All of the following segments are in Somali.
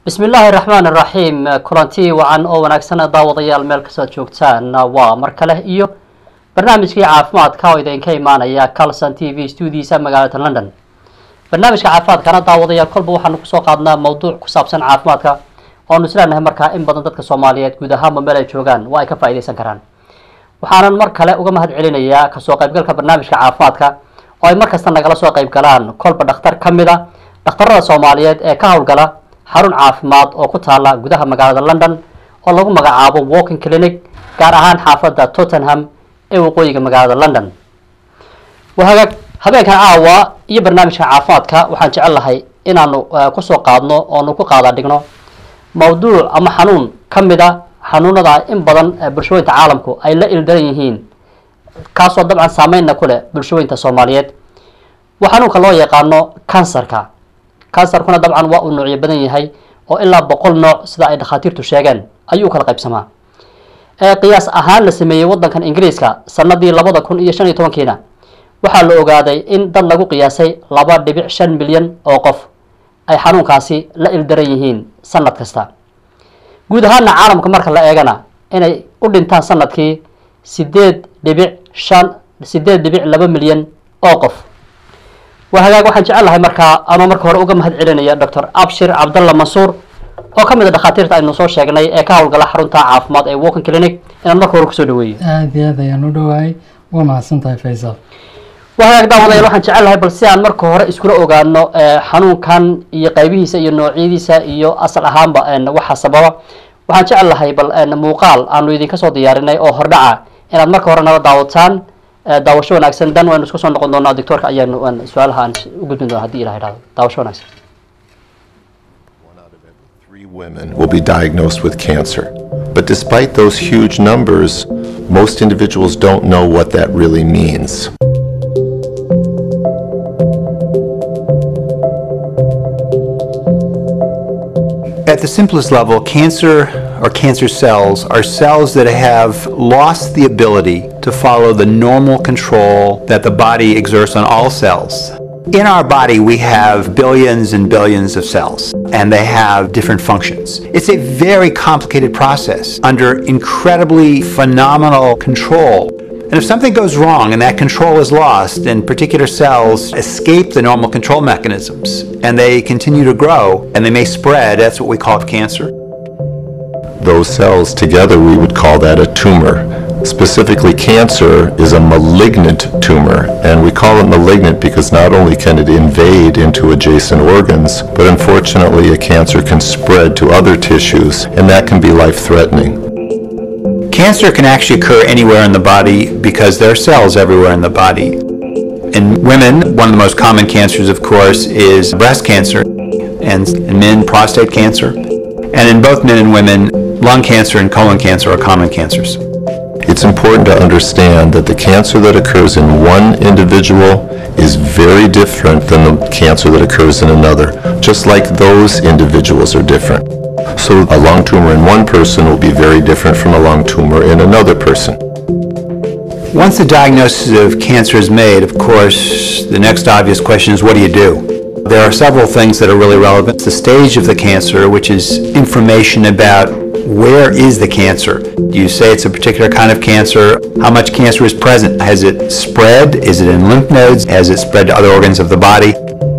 bismi illaahi raxmaan iraxiim kulanti wacan oo wanaagsan daawadayaal meel kastood joogtaan waa mar kale iyo barnaamijkii caafimaadka oo idinka imaanaya calson t v studiisa magaalada london barnaamijka caafimaadkana daawadayaal kolba waxaanu kusoo qaadnaa mawduuc ku saabsan caafimaadka oanu isleenahay markaa in badan dadka soomaaliyeed guud ahaanba meel ay joogaan waa ay ka faaideysan karaan waxaanan mar kale uga mahad celinayaa kasoo qaybgalka barnaamijka caafimaadka oo ay markasta nagala soo qayb galaan kolba dhakhtar ka mid a dhakhtarada soomaaliyeed ee ka howlgala xarun caafimaad oo ku taala gudaha magaalada london oo lagu magacaabo walking clinic gaar ahaan xaafadda tottenham ee waqooyiga magaalada london wahagaag habeenkan caawa iyo barnaamijka caafimaadka waxaan jecel lahay inaanu kusoo qaadno oonu ku qaada dhigno mawduuc ama xanuun ka mid a xanuunada in badan bulshooyinta caalamku ay la ildaran yihiin kaasoo dabcan saameynna ku leh bulshooyinta soomaaliyeed waa xanuunka loo yaqaano kansarka kansarkuna dabcan waa uu noocyo badan yahay oo ilaa boqol nooc sida ay dhakhaatiirtu sheegeen ayuu kala qaybsamaa qiyaas ahaan la sameeyey wadankan ingiriiska sanadii labada kun iyo shan iyo tobankiina waxaa la ogaaday in dad lagu qiyaasay laba dhibic shan milyan oo qof ay xanuunkaasi la ildaran yihiin sanad kasta guud ahaana caalamka marka la eegana inay u dhintaan sanadkii sideed dhibic shan sideed dhibic laba milyan oo qof waa hagaag waxaan jecel lahay markaa anoo marka hore uga mahad celinaya doctor abshir cabdalla mansuur oo ka mid a dhakhaatiirta aynu soo sheegnay ee ka howlgala xarunta caafimaad ee walking clinic inaan marka hore kusoo dhaweeyo aada iyo aad ayaan u dhawaayay waa mahadsan tahay faysal waa hagaag daawadayaal waxaan jecel lahay bal si aan marka hore iskula ogaano xanuunkan iyo qaybihiisa iyo noocyadiisa iyo asal ahaanba waxa sababa waxaan jecel lahay bal muuqaal aanu idinka soo diyaarinay oo hordhaca inaad marka hore nala daawataan daawasho wanaagsan dan waynu isku soo noqon doonaa doctoorka ayaanu su-aalaha aan u gudbin doona hadii ilah idhahdo daawasho wanaagsan Three women will be diagnosed with cancer. But despite those huge numbers, most individuals don't know what that really means. At the simplest level, cancer or cancer cells are cells that have lost the ability to follow the normal control that the body exerts on all cells. In our body, we have billions and billions of cells, and they have different functions. It's a very complicated process under incredibly phenomenal control. And if something goes wrong and that control is lost, and particular cells escape the normal control mechanisms and they continue to grow and they may spread, that's what we call cancer. Those cells together, we would call that a tumor. Specifically, cancer is a malignant tumor, and we call it malignant because not only can it invade into adjacent organs, but unfortunately, a cancer can spread to other tissues, and that can be life threatening. Cancer can actually occur anywhere in the body because there are cells everywhere in the body. In women, one of the most common cancers, of course, is breast cancer, and in men, prostate cancer. And in both men and women, lung cancer and colon cancer are common cancers. It's important to understand that the cancer that occurs in one individual is very different than the cancer that occurs in another, just like those individuals are different. So a lung tumor in one person will be very different from a lung tumor in another person. Once the diagnosis of cancer is made, of course, the next obvious question is what do you do? There are several things that are really relevant. The stage of the cancer, which is information about where is the cancer. Do you say it's a particular kind of cancer? How much cancer is present? Has it spread? Is it in lymph nodes? Has it spread to other organs of the body?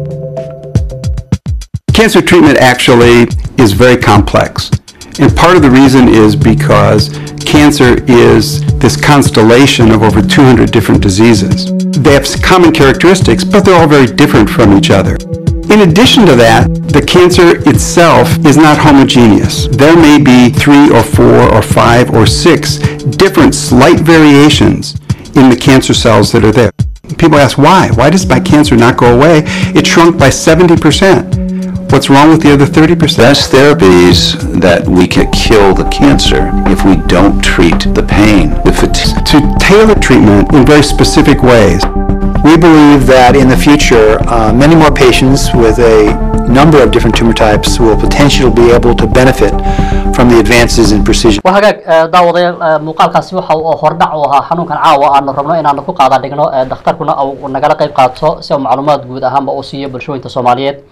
Cancer treatment actually is very complex. And part of the reason is because cancer is this constellation of over 200 different diseases. They have common characteristics, but they're all very different from each other. In addition to that, the cancer itself is not homogeneous. There may be three or four or five or six different slight variations in the cancer cells that are there. People ask why? Why does my cancer not go away? It shrunk by 70%. What's wrong with the other 30%? Best therapies that we can kill the cancer if we don't treat the pain. If it's To tailor treatment in very specific ways. We believe that in the future, uh, many more patients with a number of different tumor types will potentially be able to benefit from the advances in precision. waa hagaag daawadayaal muuqaalkaasi waxa uu hordhac u ahaa xanuunkan caawa aanu rabno inaanu ku qaada dhigno dhakhtarkuna uu nagala qayb qaato si uu macluumaad guud ahaanba uu siiyo bulshooyinka soomaaliyeed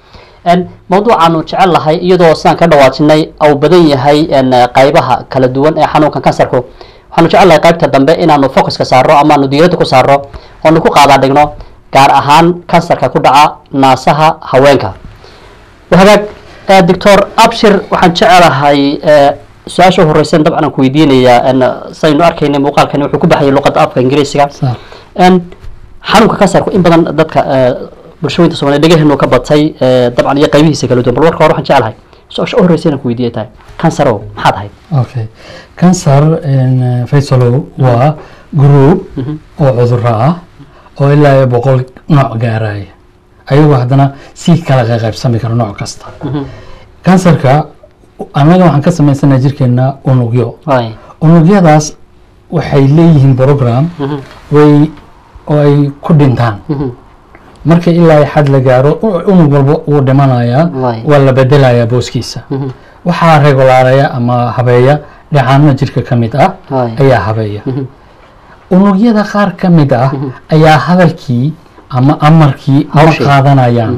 En, mawduucaanu jecel lahay iyadoo sidaan ka dhawaajinay au badan yahay en, qaybaha kala duwan ee xanuunkan kansarku waxaanu jecel lahay qaybta dambe inaanu focuska saaro amaanu diiradda ku saaro oonu ku qaadaa dhigno gaar ahaan kansarka ku dhaca naasaha haweenka wahagaag eh, doctor abshir waxaan jecelahay eh, su-aasha u horeysan dabcan aan ku weydiinayaa en, saynu arkaynay muuqaalkani wuxuu ku baxayay luqadda afka ingiriisiga Sax. En, xanuunka kansarku in badan dadka eh, bulshooyinka soomaaliya dhegahenu ka batay eh, dabcan iyo qaybihiisa kala duwan bal warka hore waxaan jecelahay su-aasha u horeysa inaan ku weydiiyay tahay kansarow maxaad ahayd okay cancer in faysalow waa group oo cudurro ah oo ilaa iyo boqol nooc gaaraya ayagoo haddana si kala qaybsami kara nooc kasta kansarka annaga waxaan ka samaysanaa jirkeena unugyo waay unugyadaas waxay leeyihiin program way oo ay ku dhintaan marka ilaa ay xad la gaaro u- unug walba wuu dhimanayaa Waay. waa la bedelayaa booskiisa waxaa regulaaraya ama habeeya dhacaano jirka ka mid ah Waay. ayaa habeeya unugyada qaar ka mid ah ayaa hadalkii ama amarkii ma Hawshii. qaadanayaan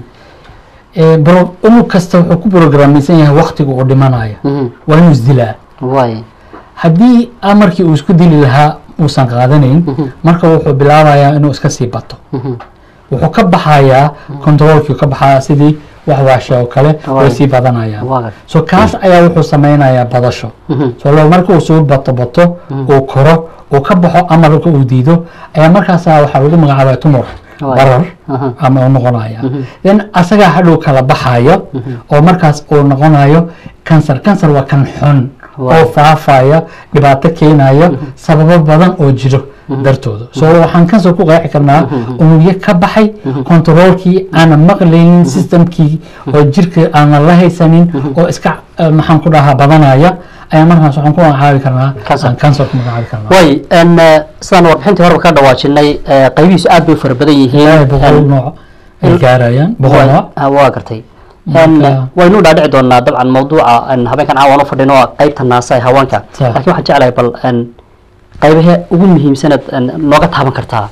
Ee, bro- unug kasta wuxuu ku programaysan yahay waktiga uu dhimanaya waa inuu isdilaa waay haddii amarkii uu isku dili lahaa uusan qaadanayn marka wuxuu bilaabayaa inuu iska sii bato wuxuu ka baxayaa controlkii ka baxaya sidii wax waashe oo kale way Waay. sii badanayaan Waa. so kaas ayaa wuxuu sameynayaa badasho so lo marka uu soo bato bato uu koro uu ka baxo amarka uu diido ayaa markaasa waxaa lagu magacaabaya tumor Waay. barar Aha. ama uu noqonaya then asagaa hadhow kala baxayo oo markaas uu noqonayo cancer cancer waa kan xun Waay. oo faafaya dhibaato keenaya sababo badan oo jiro dartooda so waxaan kansar ku qeexi karnaa unugyo ka baxay controolkii aanan maqlaynin systemkii oo jirka aanan la haysanin oo iska eh, maxaan ku dhahaa badanaya ayaa markaas waxaan ku magacaabi karnaa Cancer. aan kansar ku magacaabi karnaa waay en, eh, sidaan warbixintii horeba ka dhawaajinay eh, qaybihiisu aad bay u fara badan yihiin ilaahay boqol En, nooc ay gaarayaan boqol Waa- nooc ah, waa gartay Marka- waynu dhaadhici doonaa dabcan mawduuca en, habeenkan caawan u fadhino waa qaybta naasa ee haweenka Sax. laakiin waxaan jeclahay bal en, qaybahe ugu muhiimsanad en, nooga taaban kartaa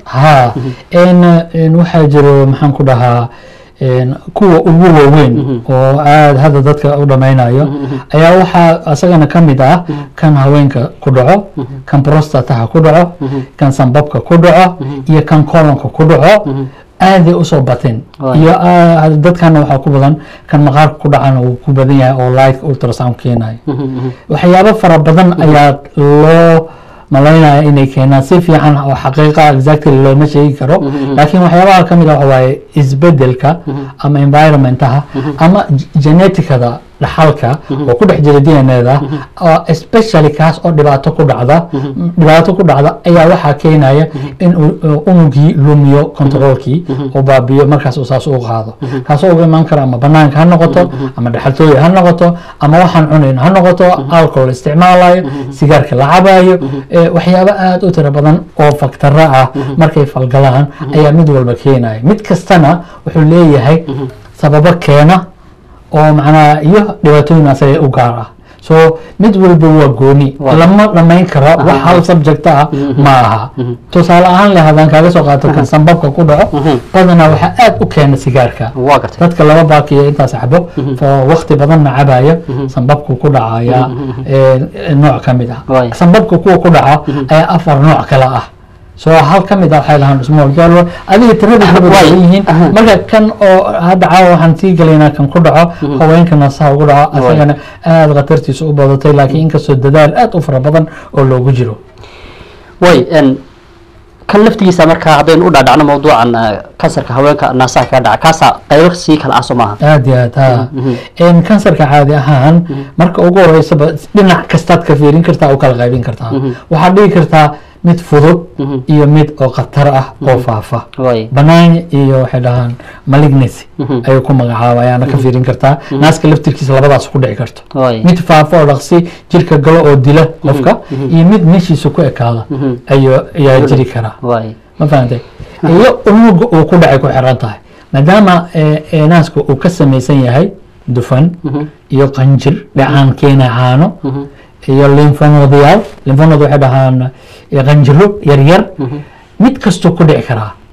ha n n waxaa jiro maxaan ku dhahaa n kuwa ugu waaweyn oo aada hadda dadka u dhammaynayo ayaa waxaa asagana ka mid ah kan haweenka ku dhaco kan prostataha ku dhaco kan sanbabka ku dhaco iyo kan kolonka ku dhaco aaday usoo bateen Waay. iyo ah, dadkana waxaa ku badan kan maqaarka ku dhacana uu ku badan yahay oo light ultrasound keenayo waxyaabo fara badan ayaa loo malaynaya inay keenaan si fiican oo xaqiiqa exactly looma sheegi karo laakiin waxyaabaha ka mid ah waxa waaye isbedelka ama environmentaha ama g- geneticada dhaxalka oo ku dhex jira d n a da oo especially kaas oo dhibaato ku dhacda dhibaato ku dhacda ayaa waxaa keenaya in uu- uu unugii lumiyo controlkii oo baabiyo markaas uu saas u qaado kaasoo uga imaan kara ama banaanka ha noqoto ama dhaxaltooya ha noqoto ama waxaan cunayn ha noqoto alcohol isticmaalayo sigaarka la cabayo eh, waxyaabo aada u tiro badan oo faktaro ah markay falgalaan ayaa mid walba keenaya mid kastana wuxuu leeyahay sababo keena oo macnaha iyo dhibaatooyin asaga u gaar ah so mid walba waa gooni Waa. lama dhamayn karo wax hal subject ah ma aha tusaale ahaan leh haddaan kaaga soo qaato kan sanbabka ku dhaco badanaa waxaa aada u keena sigaarka waa gartay dadka laba baakiyo intaas xabo oo waqti badanna cabaya sanbabku ku dhacaya ee, nooc ka mid ah Waay. sanbabka kuwa ku dhaca ayaa afar nooc kale ah so hal ka mid ah waxay dhahaan small galwa adiga tirada Waay. badan yihiin Aha. marka kan oo hadda caawa waxaan sii gelaynaa kan ku dhaco haweenka nasaha ugu dhaco asagana aada khatartiisa u badatay laakiin inkastoo dadaal aada u fara badan oo loogu jiro way en, kan laftigiisa markaa haddaynu u dhaadhacno mawduucan eh, kansarka haweenka naasaha kaga dhaca kaasaa qaybo sii kala ah soo maaha aad iyo aad ha En kansarka caadi ahaan marka ugu horeysaba dhinac kastaad ka fiirin kartaa u kala qaybin kartaa waxaad dhigi kartaa mid fudud iyo mid oo khatar ah oo faafa way banaan iyo waxay dhahaan malignancy ayuu ku magacaaba ayaana ka fiirin kartaa naaska laftirkiisa labadaas ku dhici karto way mid faafo oo dhaqsi jirka galo oo dila qofka iyo mid meeshiisa ku ekaada ayuu ayaa jiri karaa way ma fahantay iyo unuga uu ku dhacay ku xiran tahay maadaama eh, eh, naaska uu ka samaysan yahay dufan iyo qanjir dhacaan keena caano iyo lymphonodayaal lymphonoda waxay dhahaan eh, qanjiro yaryar mid kastuu ku dhici karaa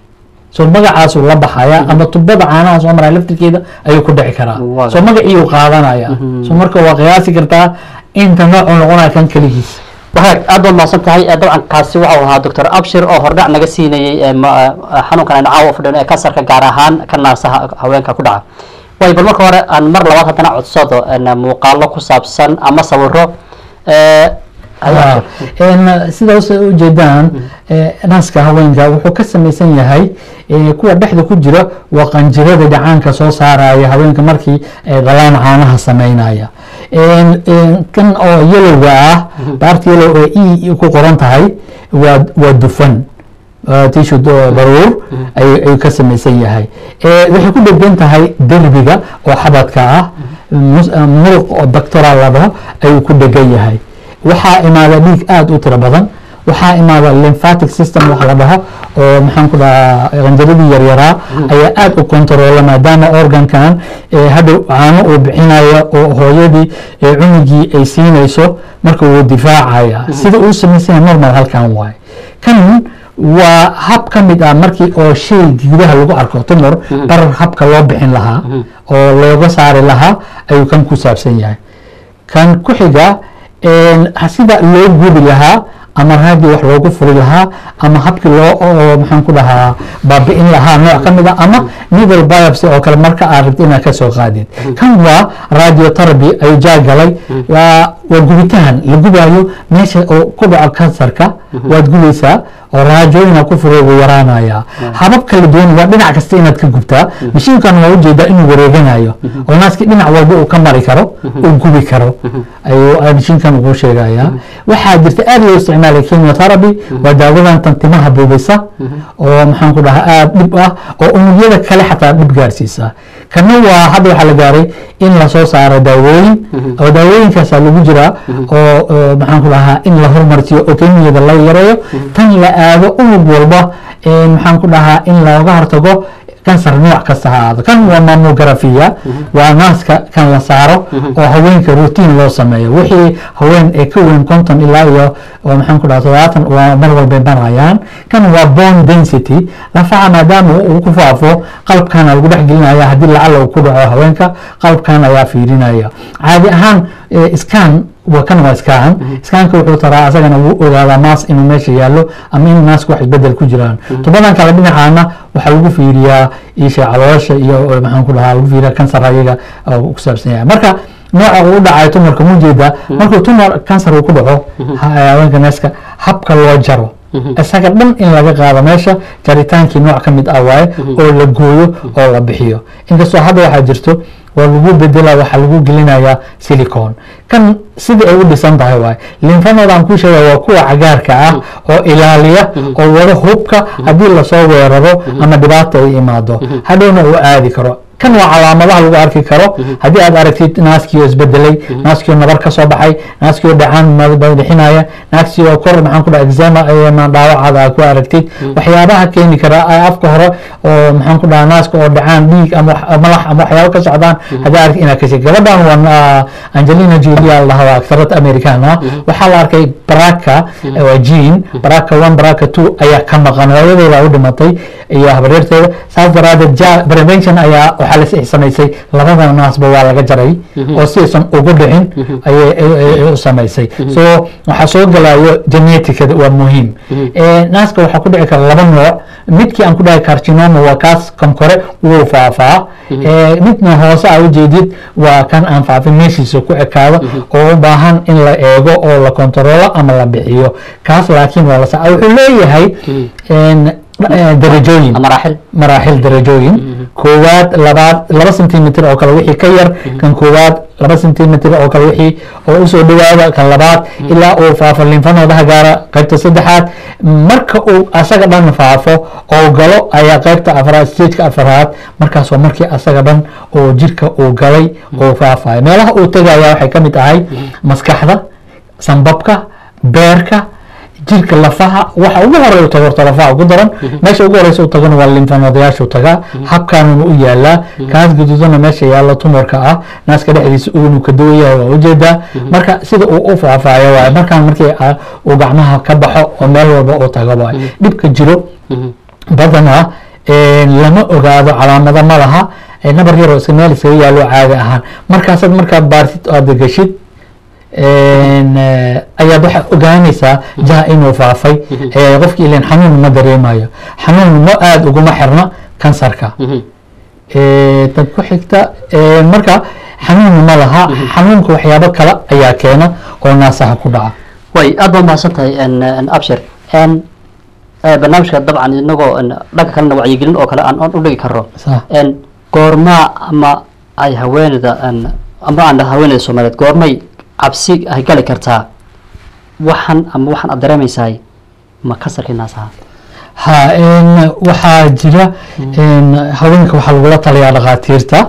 soo magacaasuu la baxaya ama tubada caanaha soo maraya laftirkeeda ayuu ku dhici karaa Waa soo magaciiyuu qaadanaya soo marka waa qiyaasi kartaa inta noocuu noqonaya kan keligiis waxaad aad baad mahadsan tahay Eh, dabcan kaasi waxau ahaa doctor abshir oo hordhac naga siinayey eh, ma- eh, xanuunkan aynu caawa fadhino ee kansarka gaar ahaan ka naasaha haweenka ku dhaca way bal marka hore aan mar labaad haddana codsado en, muuqaalo ku saabsan ama sawiro eh, ayaa jira. En, sidaas ay ujeedaan eh, naaska haweenka wuxuu ka samaysan yahay eh, kuwa dhexda ku jira waa qanjirada dhacaanka soo saaraya haweenka markii ay dhalaan caanaha sameynaya En- en, kan oo yelowga ah baarta yellow ee e ku qoran tahay waa waa dufan tishu baruur ay- ayuu ka samaysan yahay Eh, waxay ku dhegan tahay derbiga oo xabadka ah mus- eh, muruq oo doctoral la dhaho ayuu ku dhegan yahay waxaa imaada dhiig aada u tiro badan waxaa imaada lymphatic system wax la dhaho oo maxaan ku dhahaa qanjaradii yaryaraa ayaa aada u controla maadaama organkan eh, hadhow caano uu bixinayo oo hooyadii eh, cunugii ay siinayso marka wuu difaacaya sida uu samaysan yahay normal halkan waaye kan waa hab ka mid ah markii oo shay gudaha lagu arko tumor barar habka loo bixin lahaa oo looga saari lahaa ayuu kan ku saabsan yahay kan ku xiga een, sida loo gubi lahaa ama raadii wax loogu furi lahaa ama habkii loo oo maxaan ku dhahaa baabi'in lahaa nooc ka mid a ama needle biopsy oo kale marka aad rabto inaad ka soo qaadid kan waa radiotherapy ayuu jaagalay waa waa gubitaan la gubaayo meesha oo ku dhaco kansarka waad gubaysaa oo raajooyina ku furo wuu yaraanaya habab kala duwan waa dhinac kasta inaad ka gubtaa mashiinkan waa ujeedaa inuu wareeganayo oo naaskii dhinac walba uu ka mari karo uu gubi karo ayuu mashiinkan ugu sheegaya waxaa jirta aad loo isticmaalay chemotherapy waa daawadan tan timaha buubisa oo maxaan ku dhahaa aad dhib ah oo unugyada kale xataa dhib gaarsiisa kana waa hadda waxaa la gaaray in lasoo saaro daawooyin oo daawooyinkaasaa lagu jiraa oo oo maxaan ku dhahaa in la hormarsiyo oo kemiyada la yareeyo tan la aado unug walba ee maxaan ku dhahaa in looga hortago kansar nooc kasta ha ahaado kan waa mammografia waa naaska kan la saaro oo haweenka routine loo sameeyo wixii haween ee ka weyn konton ilaa iyo oo maxaan ku dhaha todobaatan waa mar walbay banayaan kan waa bone density lafaha maadaama uu ku faafo qalbkana lagu dhex gelinaya haddii lacala uu ku dhaco haweenka qalbkan ayaa fiirinaya caadi ahaan eh, scan waa kan waa scan scanka wuxuu taraa asagana wuu ogaadaa maas inuu meesha yaallo ama in naasku wax isbedel ku jiraan tubadan kale dhinacaana waxaa lagu fiiriyaa isha caloosha iyo oo maxaan ku dhahaa lagu fiiriyaa kansar ayaga oo ku saabsan yahay marka nooca uu u dhacayo tumarka mujeeda markuu tumar kansar uu ku dhaco ha- haweenka neeska habka loo jaro isaga dhan in laga qaado meesha jaritaankii nooc ka mid ah waaye oo la gooyo oo la bixiyo inkastoo hadda waxaa jirto waa lagu bedela waxaa lagu gelinayaa silicon kan sidai ay u dhisan tahay waaye linfanooda aan ku sheega waa kuwa cagaarka ah oo ilaaliya oo wada hubka haddii lasoo weeraro ama dhibaata ay imaado hadhowna uu aadi karo kan waa calaamadaha lagu arki karo haddii aad aragtid naaskii oo isbedelay naaskii oo nabar ka soo baxay naaskii oo dhacaan bixinaya naaskii oo kor maxaan ku dhaha exema ama dhaawacaada aad ku aragtid waxyaabaha keeni kara ay afka hore oo maxaan ku dhaha naaska oo dhacaan dhiig ama wax- malax ama waxyaabo ka socdaan haddii aragtid inaad ka sheeg gabadhan waa angelina julia lahaa waa aktarad american ah waxaa la arkay baraka waa jean baraka one baraka two ayaa ka maqan hooyadeeda u dhimatay iyo habaryarteeda saas daraadeed ja prevention ayaa waxaa la samaysay labada naasba waa laga jaray oo si aysan ugu dhicin ayay ay- ay- ay u samaysay so waxaa soo galayo geneticada waa muhiim Eh, naaska waxaa ku dhici kara laba nooc midkii aan ku dhahay carcinoma waa kaas kan kore wuu faafaa Eh, midna hoose aa ujeedid waa kan aan faafin meeshiisa ku ekaado oo u baahan in la eego oo la kontaroolo ama la bixiyo kaas laakiin waa la sa wuxuu leeyahay en, eh, darajooyin maraaxil maraaxil darajooyin koowaad labaad laba sentimitir oo kale wixii ka yar kan koowaad laba sentimitir oo kale wixii oo usoo dhawaada kan labaad ilaa uu faafo linfanoodaha gaara qaybta saddexaad marka uu asaga dhan faafo oo galo ayaa qaybta afraad stageka afraad markaas waa markii asaga dhan oo jirka uu galay oo faafayo meelaha uu tegaya waxay ka mid tahay maskaxda sambabka beerka jirka lafaha waxa ugu horeeya u tago horta lafaha ugu daran meesha ugu horeysa u tagana waa linfanoodayaasha u tagaa habkaanuna u yaalaa kaas guduudana meesha yaalla tumorka ah naaska dhexdiisa uu ka duwan yahay waa ujeedaa marka sida uu u faafaayo waaye markaan markii ah, uu gacmaha ka baxo oo meel walba uu tago waaye dhibka jiro badanaa lama ogaado calaamado ma laha ee nabar yaroo iska meel iskaga yaalo caadi ahaan markaasaad markaa baartid oo aad geshid ayaad waxaa ogaanaysaa jaha inuu faafay qofki ilan xanuun ma dareemayo xanuun ma aada uguma xirna kansarka tan ku xigta marka xanuun ma laha xanuunka waxyaabo kale ayaa keena oo naasaha ku dhaca way aad baa mahadsan tahay abshir barnaamijka dabcan inagoo dhanka kalena wacyigelin oo kale aan u dhigi karo goormaa ama ay haweeneyda ama aan haweeneyda soomaaliyeed goormay cabsi ay gali kartaa waxan ama waxaan aad dareemaysahay ma kansarkii naasaha ha waxaa jira haweenka waxaa lagula taliyaa dhakhaatiirta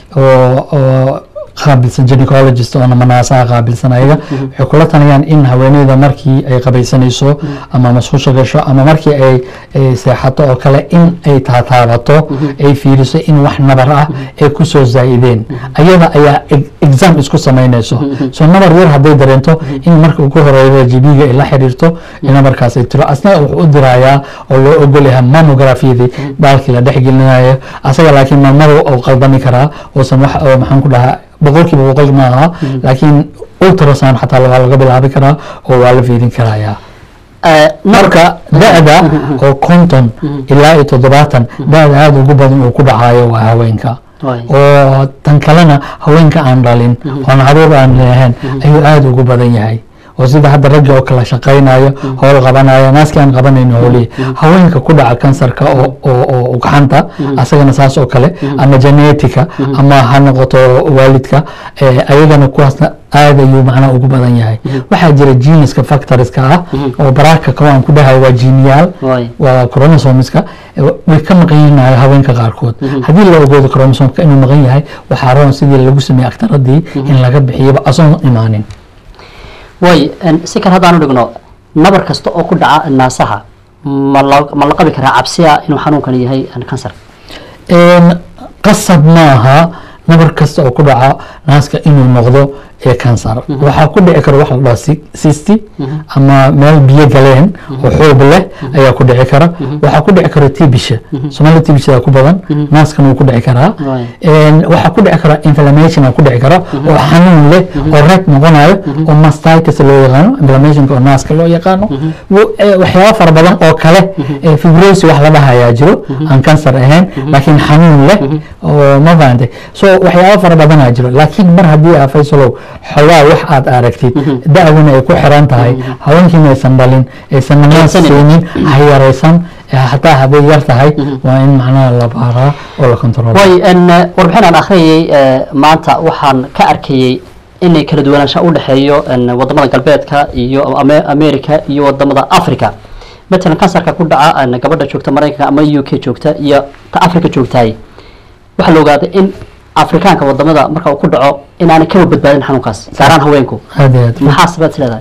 oo qaabilsan gynecologist oo namanaasaha qaabilsan ayaga waxay kula taliyaan in haweeneyda markii ay qabaysanayso ama masqusha gasho ama markii ay seexato oo kale in ay taataabato ay fiiriso in wax nabar ah ay kusoo zaa'ideen ayada ayaa exam isku samaynayso so nabar yar hadday dareento in marka ugu horeeya jibiga ay la xiriirto nabarkaas ay tiro asna wuxuu u dirayaa oo loo ogol yahay mammografyadii baalkii la dhexgelinayo asaga laakiin maamada oo qaldami karaa uusan wax maxaan ku dhahaa boqolkiiba boqol ma aha laakiin ultrasound xataa waa laga bilaabi karaa oo waa la fiirin karayaa marka da-da oo konton ilaa iyo toddobaatan da-da aada ugu badan uu ku dhacayo waa haweenka oo tan kalena haweenka aan dhalin oon caruur aan leehayn ayuu aada ugu badan yahay oo sida hadda ragga oo kala shaqaynayo howl qabanayo naaskii aan qabanayno howlihi haweenka ku dhaca kansarka oo ugxanta asagana saas oo kale ama genetica ama ha noqoto waalidka ayagana kuwaasna aad ayuu macnaha ugu badan yahay waxaa jira geniska factoriska ah oo baraaka kao aan ku dhahay waa geniyaal waa chromosomeska way ka maqan yihiin haweenka qaarkood haddii la ogoodo chromosomka inuu maqan yahay waxaa roon sidii lagu sameeyey aktaradii in laga bixiyaba asoon imaanin way si kale haddaan u dhigno nabar kasta oo ku dhaca naasaha ma la ma la qabi karaa cabsiya inuu xanuunkan yahay kansar qasab maaha nabar kasta oo ku dhaca naaska inuu noqdo ee kansar waxaa ku dhici kara wax la dhaha sisti ama meel biyo galeen oo xoog leh ayaa ku dhici kara waxaa ku dhici kara tibisha somalia tibishada ku badan naaskan wuu ku dhici karaa waxaa ku dhici kara inflammation ku dhici kara oo xanuun leh oo red noqonayo oo mastitis loo yaqaano inflammationka oo naaska loo yaqaano waxyaaba fara badan oo kale fibrosi wax la dhahayaa jiro aan kansar ahayn laakiin xanuun leh oo ma fahamtay so waxyaaba fara badanaa jiro laakiin mar haddii aa faysalow xogaa wax aad aragtid da-duna ay ku xiran tahay haweenkiina aysan dhalin aysan namaas siinin ha yaraysan hataa hadday yar tahay waa in macnaha la baaraa oo la control way warbixin aan akhriyay maanta waxaan ka arkayey inay kala duwanaansha u dhexeeyo wadamada galbeedka iyo america iyo wadamada africa matalan kansarka ku dhaca gabadha joogta maraykanka ama u k joogta iyo ta africa joogtaay waxaa la ogaaday in afrikaanka wadamada marka uu ku dhaco inaanay kaba badbaadin xanuunkaas gaaraan haweenku aad iyo aad maxaa sabaad leedahay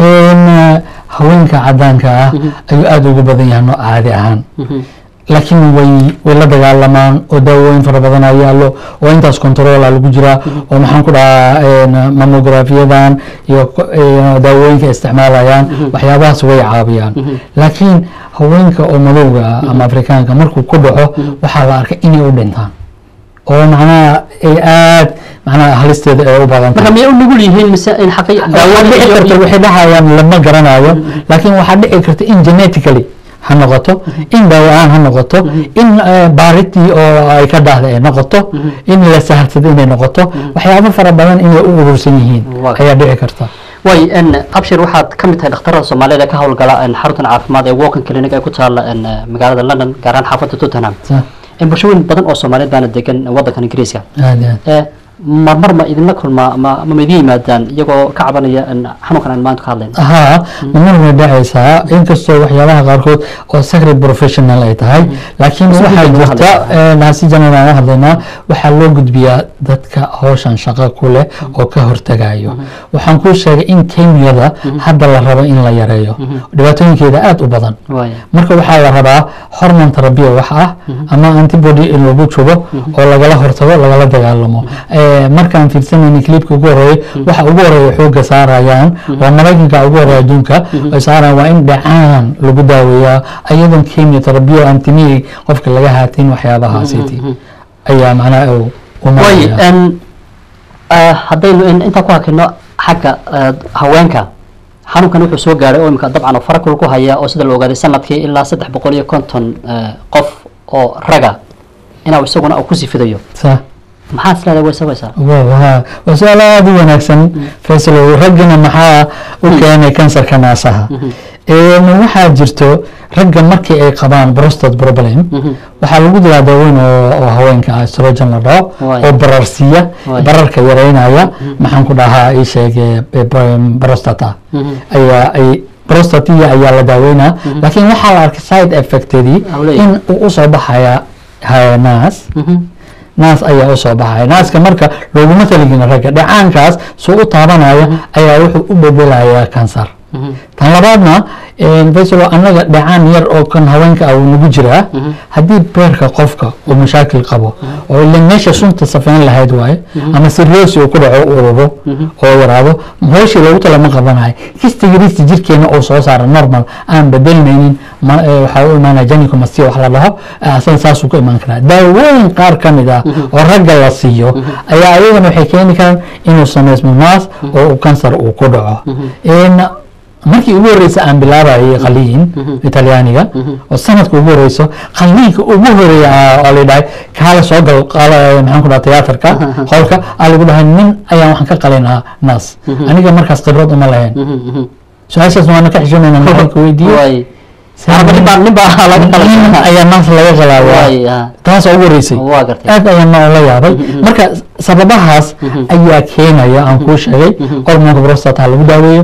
haweenka cadaanka ah ayuu aada ugu badan yahay nooc caadi ahaan laakiin way way la dagaalamaan oo daawooyin fara badan aa yaallo oo intaas controla lagu jiraa oo maxaan ku dhahaa mammografiyadan iyo daawooyinka isticmaalayaan waxyaabahaas way caabiyaan laakiin haweenka oo madowga ah ama afrikaanka markuu ku dhaco waxaa la arkay inay u dhintaan oo macnaha ay aad macnaha halisteeda ay u badan marka miyay u nugul yihiin mise in xaqi waxaa dhici karta waxay dhahayaan lama garanayo laakiin waxaa dhici karta in genetically ha noqoto in daawo-aan ha noqoto in baaritii oo ay ka dhahda ay noqoto in la saharsado inay noqoto waxyaabo fara badan inay u urursan yihiin ayaa dhici karta way abshir waxaad ka mid tahay dhakhtarada soomaaliyeed ee ka howlgala xaruntan caafimaad ee walking clinic ee ku taala magaalada london gaar ahaan xaafadda tottenham bulshooyin badan oo soomaaliyeed baana degan wadankan ingiriiska aad iyo aad marmar ma idinla kulmaa ma ma idin yimaadaan iyagoo ka cabanaya xanuunkan aan maanta ka hadlayno haa mamar way dhacaysaa inkastoo waxyaabaha qaarkood oo sacred professional ay tahay laakiin waxaa jirta naasi janan aan hadlaynaa waxaa loo gudbiyaa dadka howshan shaqo ku leh oo ka hortagayo waxaan kuu sheegay in kenyada hadda la rabo in la yareeyo dhibaatooyinkeeda aada u badan marka waxaa la rabaa hormon terabiya wax ah ama antibody in lagu jubo oo lagala hortago lagala dagaalamo eh, markaan fiirsanayna clipka ugu horeeya waxa ugu horeeya xooga saarayaan waa maraykanka ugu horeeya adduunka ay saarayaan waa in dhacaan lagu daaweeyaa ayadoon chemotherapy antimii qofka laga haatin waxyaabahaasiti ayaa macnaha uu u way maraya n haddaynu in- intaa ku hakino xagga eh, haweenka xanuunkan wuxuu soo gaaray oo imika dabcan oo farakul ku haya oo sida la ogaaday sanadkii ilaa saddex boqol iyo konton eh, qof oo raga inuu isaguna uu ku sifidayo sa maxaa is leedahay way sabaysaa wow ha waa su-aal aada u wanaagsan faysal raggana maxaa u keenay kansarka naasaha Een, waxaa jirto ragga markii ay qabaan prostate problem waxaa lagu dilaa daaweyn oo oo haweenka ah estrogen la dhaho Waay. oo bararsiiya Waay. bararka yareynaya maxaan ku dhahaa ii sheege prostata ayaa ay prostatia ayaa la daaweynaa laakiin waxaa la arkay side effectedii Awley. in uu usoo baxaya haya naas naas ayaa usoo baxaya naaska marka looguma taligin ragga dhacaankaas soo u taabanaya ayaa wuxuu u bedelayaa kansar tan labaadna faysalo annaga dhacaan yar oo kan haweenka ah wuu nagu jiraa haddii beerka qofka uu mashaakil qabo oo ila meesha sunta safeyn lahayd waaye ama siroosi uu ku dhaco u ururo oo yaraado hooshii loogu tala ma qabanayo kistigiristi jirkeena oo soo saara normal aan bedelmaynin ma- eh, waxaa u imaanaya janicomastia wax la dhaho eh, asaga saasuu ku imaan karaa daawooyin qaar ka mid ah oo ragga la siiyo ayaa ayagana waxay keeni karaan inuu sameysmo naas oo uu kansar uu ku dhaco En, markii ugu horeysa aan bilaabayay qaliin italyaaniga oo sanadka ugu horeyso qaliinka ugu horeeya ah oo la dhahay kaala soo gal qaala maxaan ku dhaha tiyaatarka qolka aa lagu dhahay nin ayaan waxaan ka qalinaa naas aniga markaas khibrad uma lahayn su-aashaas waana ka xishoonayna maxaan ku weydiiye way arba nin baa nin baa laga nin qalay ayaa naas laga qalaayaa way ah, taas oo ugu horeysay waa gartay aad ayaan noo la yaabay marka sababahaas ayaa keenaya aan kuu sheegay hormoonka prostata lagu daaweeyo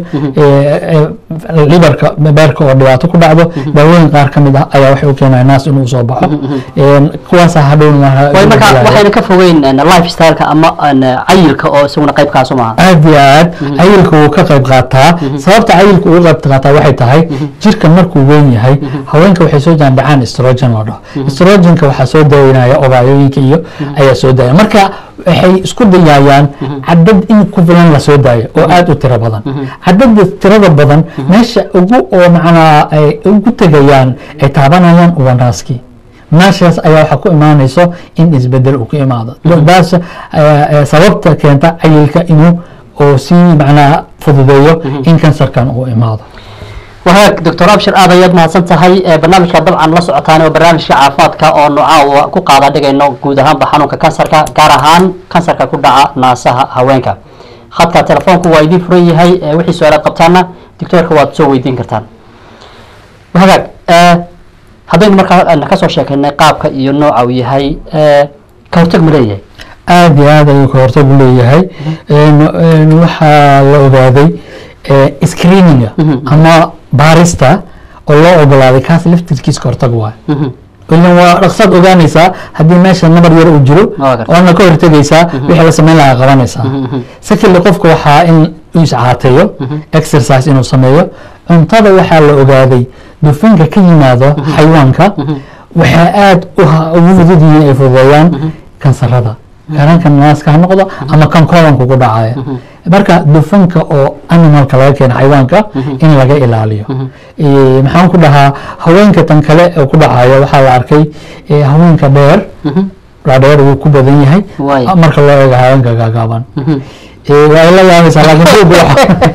liverka beerka oo dhibaato ku dhacdo daawooyin qaar ka mid ah ayaa waxay u keenaya naas inuu soo baxo kuwaasa hadhowna way marka waxayna ka fogeyn en, lifestyle-ka ama en, cayilka oo isaguna qaybkaasu maaha aad iyo aad cayilka wuu ka qayb qaataa sababta cayilka uga qayb qaataa waxay tahay jirka markuu weyn yahay haweenka waxay soo jaan dhacaan estrogen loo dhaho estrogenka waxaa soo daweynaya ovaayooyinka iyo ayaa soo daaya marka waxay isku dayayaan cadad in ku filan la soo daayo oo aad u tiro badan cadada tirada badan meesha ugu oo macnaa ay ugu tegayaan ay taabanayaan waa naaskii meeshaas ayaa waxaa ku imaanayso in isbedel uu ku imaado daas eh, eh, sababta keenta cayilka inuu oo sii macnaa fududeeyo in kansarkan uu imaado wahagaag doctor abshir aad ayaad mahadsan tahay Eh, barnaamijka dabcan la socotaan oo barnaamijka caafimaadka oo nooca ku qaada dhigayno guud ahaanba xanuunka kansarka gaar ahaan kansarka ku dhaca naasaha haweenka khadka telefoonku waa idiin furan yahay Eh, wixii su-aalaad qabtaana doctoorka waad soo weydiin kartaan wahagaag eh, haddaynu markaa eh, kasoo sheekaynay qaabka iyo nooca uu yahay eh, ka hortag ma leeyahay aad iyo aad ayuu ka hortag u leeyahay En- en waxaa la ogaaday eh, screeninga ama baarista oo loo ogolaaday kaas laftirkiis ka hortag waay ilan waa dhaqsaad ogaanaysaa haddii meesha nabar yar uu jiro Waa gartay. waana ka hortegaysaa wixii la samayn lahaa qabanaysaa secondly qofka waxaa in uu iscaateeyo exercise inuu sameeyo cuntada waxaa la ogaaday dufanka ka yimaado xayawaanka waxaa aad u ha- ugu fudud yihiin ay fududeeyaan kansarada garanka naaska ha noqdo ama kan kolanka ku dhacaya marka dufanka oo animalka laga keena xayawaanka in laga ilaaliyo Eh, maxaan ku dhahaa haweenka tan kale oo ku dhacaya waxaa la arkay eh, haweenka dheer dhaadheer wuu ku badan yahay Waay. marka loo eego haweenka gaagaaban Eh, waa la yaabaysaa laakiin buugga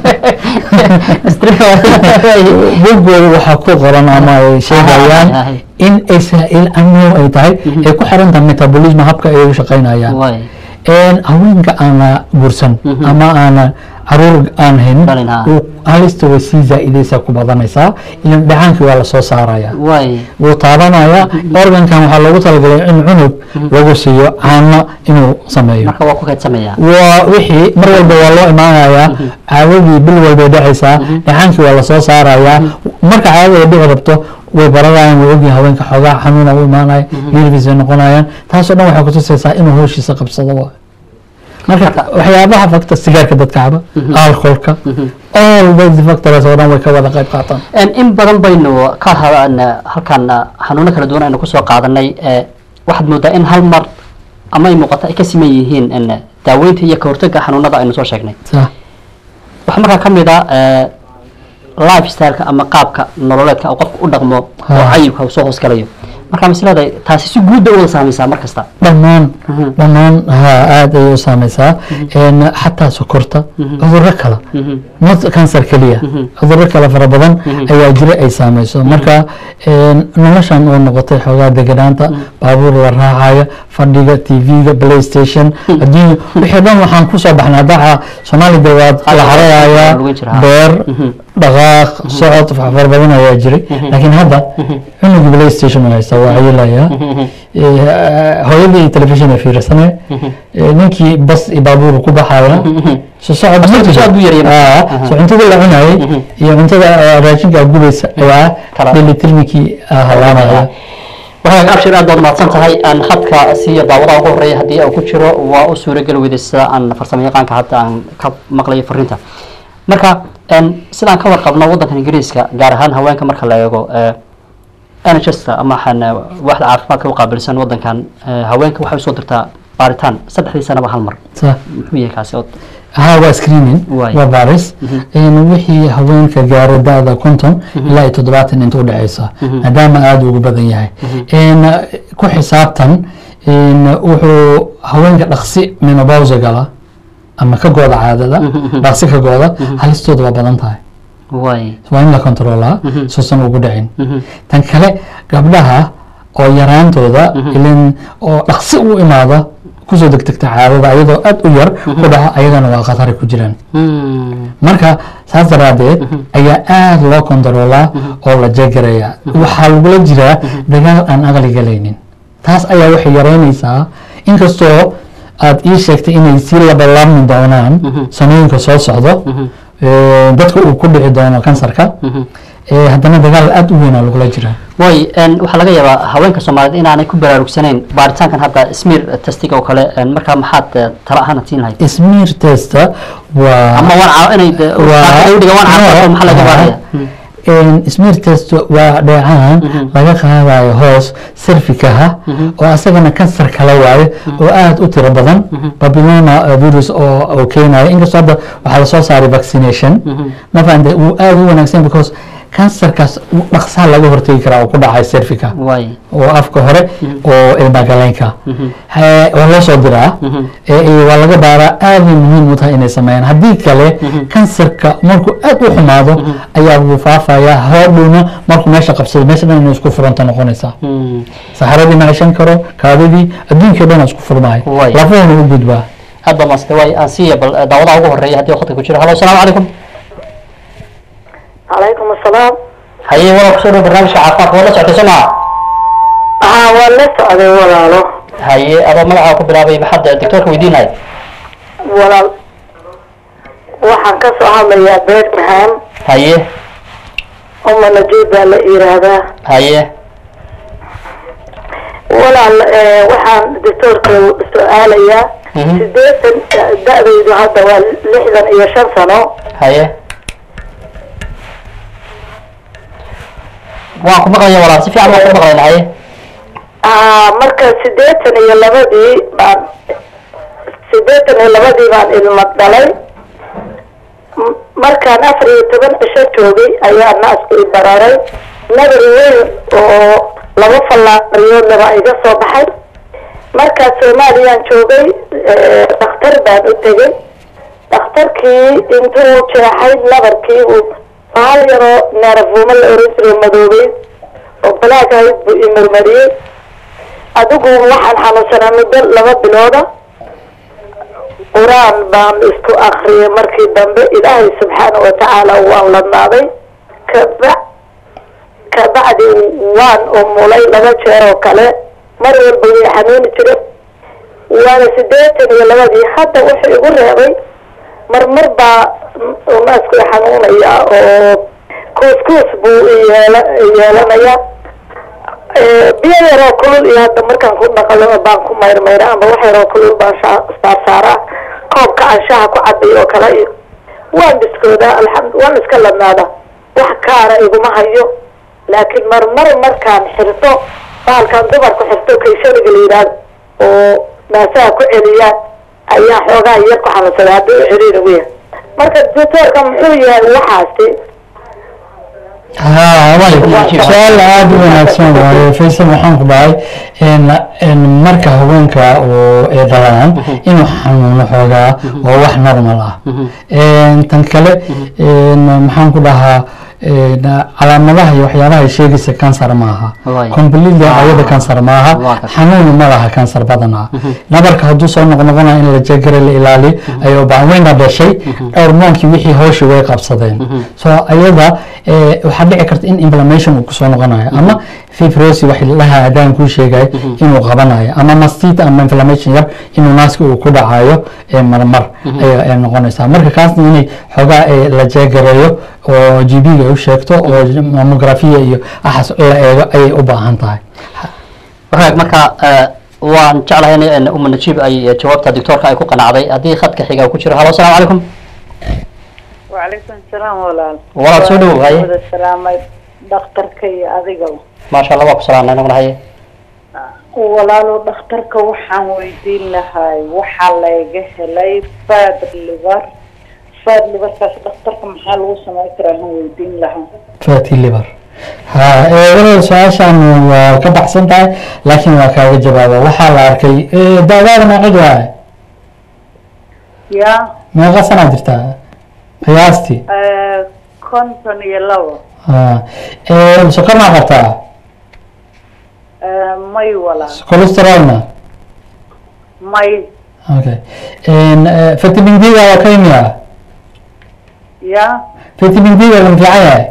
waxa- buuggooda waxaa ku qoran ama ay sheegayaan Ah, ah, ah. in israel amno ay tahay ay ku xiran tahay metabolism habka ay u shaqaynayaan way een haweenka aana guursan ama aana caruur aan hayn Dhalin, ha. uu halista way sii zaa'idaysaa ku badanaysaa ilan dhacaankii waa lasoo saaraya way wuu taabanaya organkan waxaa loogu talagalay in cunug lagu siiyo caano inuu sameeyo marka waa ku kaydsameeyaa waa wixii mar walba waa loo imaanayaa caawadii bil walbay dhacaysaa dhacaankii waa lasoo saarayaa marka caadada ay dhici rabto way baranayaan way ogyihin haweenka xoogaa xanuuna u imaanaya nervis ay noqonayaan taasoo dhan waxay kutusaysaa inuu howshiisa qabsado waay marka waxyaabaha factor sigaarka dadka caba alcoholka all those factors oo dhan way ka wada qayb qaataan En, in badan baynu ka hadaan halkan xanuuno kala duwan aynu kusoo qaadanay eh, waxaad moodaa in hal mar ama ay muuqato ay ka siman yihiin en, daaweynta iyo kahortaga xanuunada aynu soo sheegnay sax waxaa markaa ka mid ah eh, lifestyleka ama qaabka nololeedka uu qofku u dhaqmo oo Ha. cayilka uu soo hoosgalayo marka maslada taasi si guud bay u wada saamaysaa mar kasta dhammaan dhammaan ha aada ayay u saameysaa Een, xataa sokorta cudurro kale not cancer keliya cudurro kale fara badan ayaa jira ay saameyso marka een, noloshan oo noqotay xoogaa deganaanta baabuur la raacayo fadhiga tv-ga playstation adduunya wixii dhan waxaan kusoo baxnay daca soomaalida waad la xarayaya Lagu jira, ha. beer dhaqaaq socod wax fara badan ayaa jiray laakiin hadda cunugii playstation uu haysta waa cayilaya hooyadii telefishin ay fiirsanay ninkii bas iyo baabuur ku baxaya so socod ma jiro. socod buu yaryar. Ah, so cuntada la cunayay iyo cuntada ah, raashinka gubeysa ayaa Kala- dheelitirnikii ah, halaanaya waxaa abshir aad baad mahadsan tahay aan hadka siiyo daawadaha ugu horeeya haddii uu ku jiro waa u suurageli weyday sida aan farsamo yaqaanka hadda aan ka maqlayo fariinta marka een, sidaan ka warqabno waddankan ingiriiska gaar ahaan haweenka marka la eego eh, nhsta ama waxaan eh, waaxda caafimaadka u qaabilsan waddankan eh, haweenka waxay usoo dirtaa baaritaan saddexdii sanaba hal mar Sa- muxuu yahay kaasi oo ها waa screening Waay. waa baaris Een, wixii haweenka gaara da-da konton ilaa iyo toddobaatan inta udhexeysa maadaama aada ugu badan yahay Een, ku xisaabtan een, wuxuu haweenka dhaqsi menopause gala ama ka gooda caadada dhaqsi ka gooda halistooda waa badan tahay way waa in la controlaa suusan ugu dhicin tan kale gabdhaha oo yaraantooda ilin oo dhaqsi u imaada kusoo degdegta caadada ayadoo aad u yar ku dhaca ayagana waa khatari ku jiraan marka saas daraadeed ayaa aada loo kontaroolaa oo la jeegarayaa waxaa lagula jiraa dagaal aan aqli galaynin taas ayaa waxay yareynaysaa inkastoo aad ii sheegtay inay sii labalaabmi doonaan sanooyinka soo socdo ee, dadka uu ku dhici doono kansarka ee, haddana dagaal aada u weynaa lagula jiraa way een, waxaa laga yaabaa haweenka soomaaliyeed inaanay ku baraarugsanayn baaritaankan hadda smear testiga oo kale een, markaa maxaad eh, talo ahaan siin lahayd smear testa waa ama waan caa- inay de- qaabka dhiga waan caafimaad maxaa laga baaraya smear test waa dheecaan laga qaadayo hoos serfikaha oo asagana kansar kala waayo oo aada u tiro badan babylona uh, virus oo oo keenayo inkastoo hadda waxaa lasoo saaray vaccination ma fahamte wuu aada u wanaagsan because kansarkaas dhaqsaa laga hortegi karaa oo ku dhacay serfika way oo afka hore oo ilmagaleynka He- waa loo soo diraa ee iyo waa laga baaraa aaday muhiim u tahay inay sameeyaan haddii kale kansarka markuu aad u xumaado ayaa wuu faafayaa hoodhowna markuu meesha qabsado meesha dhan inay isku furanta noqonaysaa saxaradii ma ceshan karo kaadidii adduunkii dhan isku furmaayo Way. lafuhuna u gudbaa aad baa maasante way aan siiya bal eh, daawadaha ugu horeeya haddii waqti ku jiro halo asalaamu calaykum calaykum asalaam haye walaal kusoo dhow barnaamijka caafimaadka waa la socotay soo maa haa waa la socday walaalo haye adoo magacaa ku bilaabay maxaad eh, doctoorka weydiin lahayd walaal waxaan ka soo hadlayaa birmingham haye uma najiib baa la yiraahdaa haye walaal eh, waxaan doctoorka su-aalayaa Mhm. sideetan da-daydu hadda waa lixdan iyo shan sano haye waan ku maqlaya walaal si fiican waan ku maqlayna haye aa marka sideetan iyo labadii baan sideetan iyo labadii baan ilmo dhalay M- markaan afar iyo toban cisho joogay ayaa naasku i bararay nabar weyn oo laba fallaariyoodna baa iga soo baxay markaas soomaaliyaan joogay eh, dhakhtar baan u tegay dhakhtarkii intuu jeexay nabarkii uu bahal yaroo neerafuumo la oran jiray madoobay oo balaag ahayd buu i marmariyey adigu waxaan xanuunsanaa muddo laba bilooda qur-aan baan isku akriyay markii dambe ilaahay subxaana wa tacaala waan ladnaaday kaba kabacdi waan umulay laba jeer oo kale mar walba way xanuuni jire waana sideetan iyo labadii hadda wuxuu igu reebay marmar baa naasku i xanuunaya oo kuuskuus buu i yeela- yeelanaya Eh, biyo yaroo kulul iyo hadda markaan ku dhaqalo baan ku mayrmayra ama wax yaroo kulul baan shaa- saarsaaraa koobka aan shaha ku cabay oo kale iyo waan biskoodaa alxamdu waan iska ladnaada wax kaara iguma hayo laakiin marmar markaan xirto bahalkaan dumarku xirto kayshaniga la yidhaahdo oo naasaha ku celiyaan ayaa xoogaa yar ku xanuunsaday haddii u xiriir ugu yahay marka doctoorka muxuu yahay waxaasi ها واي سؤال aad u wanaagsan waaye faysal waxaan ku dhahay in marka haweenka oo ay dhalaan inuu xanuuno xoogaa waa wax normal ah tan kale maxaan ku dhahaa calaamadaha iyo waxyaabaha ay sheegaysa kansar maaha Waay. completely ayada kansar maaha Waa ka- xanuun ma laha kansar badanaa nabarka hadduu soo noqnoqonaya in la jegara la ilaaliyo ay u baahan wayna dhashay hormoonkii wixii hooshii way qabsadeen so ayada eh, waxaa dhici karta in inflammation uu kusoo noqonayo ama fibrosi wax laha adaan kuu sheegay inuu qabanayo ama mastita ama inflammation yar inuu naaska uu ku dhacayo ee marmar ayaa ay noqonaysaa marka kaasna inay xoogaa eh, la jeegareeyo oo g b ga u sheegto oo mammografia iyo axas la eego ayay u baahan tahay wagaag marka eh, waan jeclahay in uma najiib ay jawaabta doctoorka ay ku qanacday haddii khadka xiga uu ku jiro halo asalaamu calaykum وعليكم السلام ولا Walaal soo dhawow, haye. salaamay dhakhtarka iyo adigaba maasha allah waa ku salaamnay naguna haye walaalo dhakhtarka waxaan weydiin lahay waxaa layga helay fad liver fad liverkaas dhakhtarka maxaa lagu samayn karaa han weydiin lahaa fatty liver ha ee walaal su-aashan waa ka baxsan tahay laakiin waa kaaga jawaaba waxaa la arkay eh, daadaada meeqid waaye ya meeqa sanaa jirtaa qiyaastii eh, konton iyo labo ha ee sokor maa qabtaa Eh, may walaa cholesterolna may okay En, eh, vitamin d ga waa ka imiya ya vitamin d ga ma fiican yahay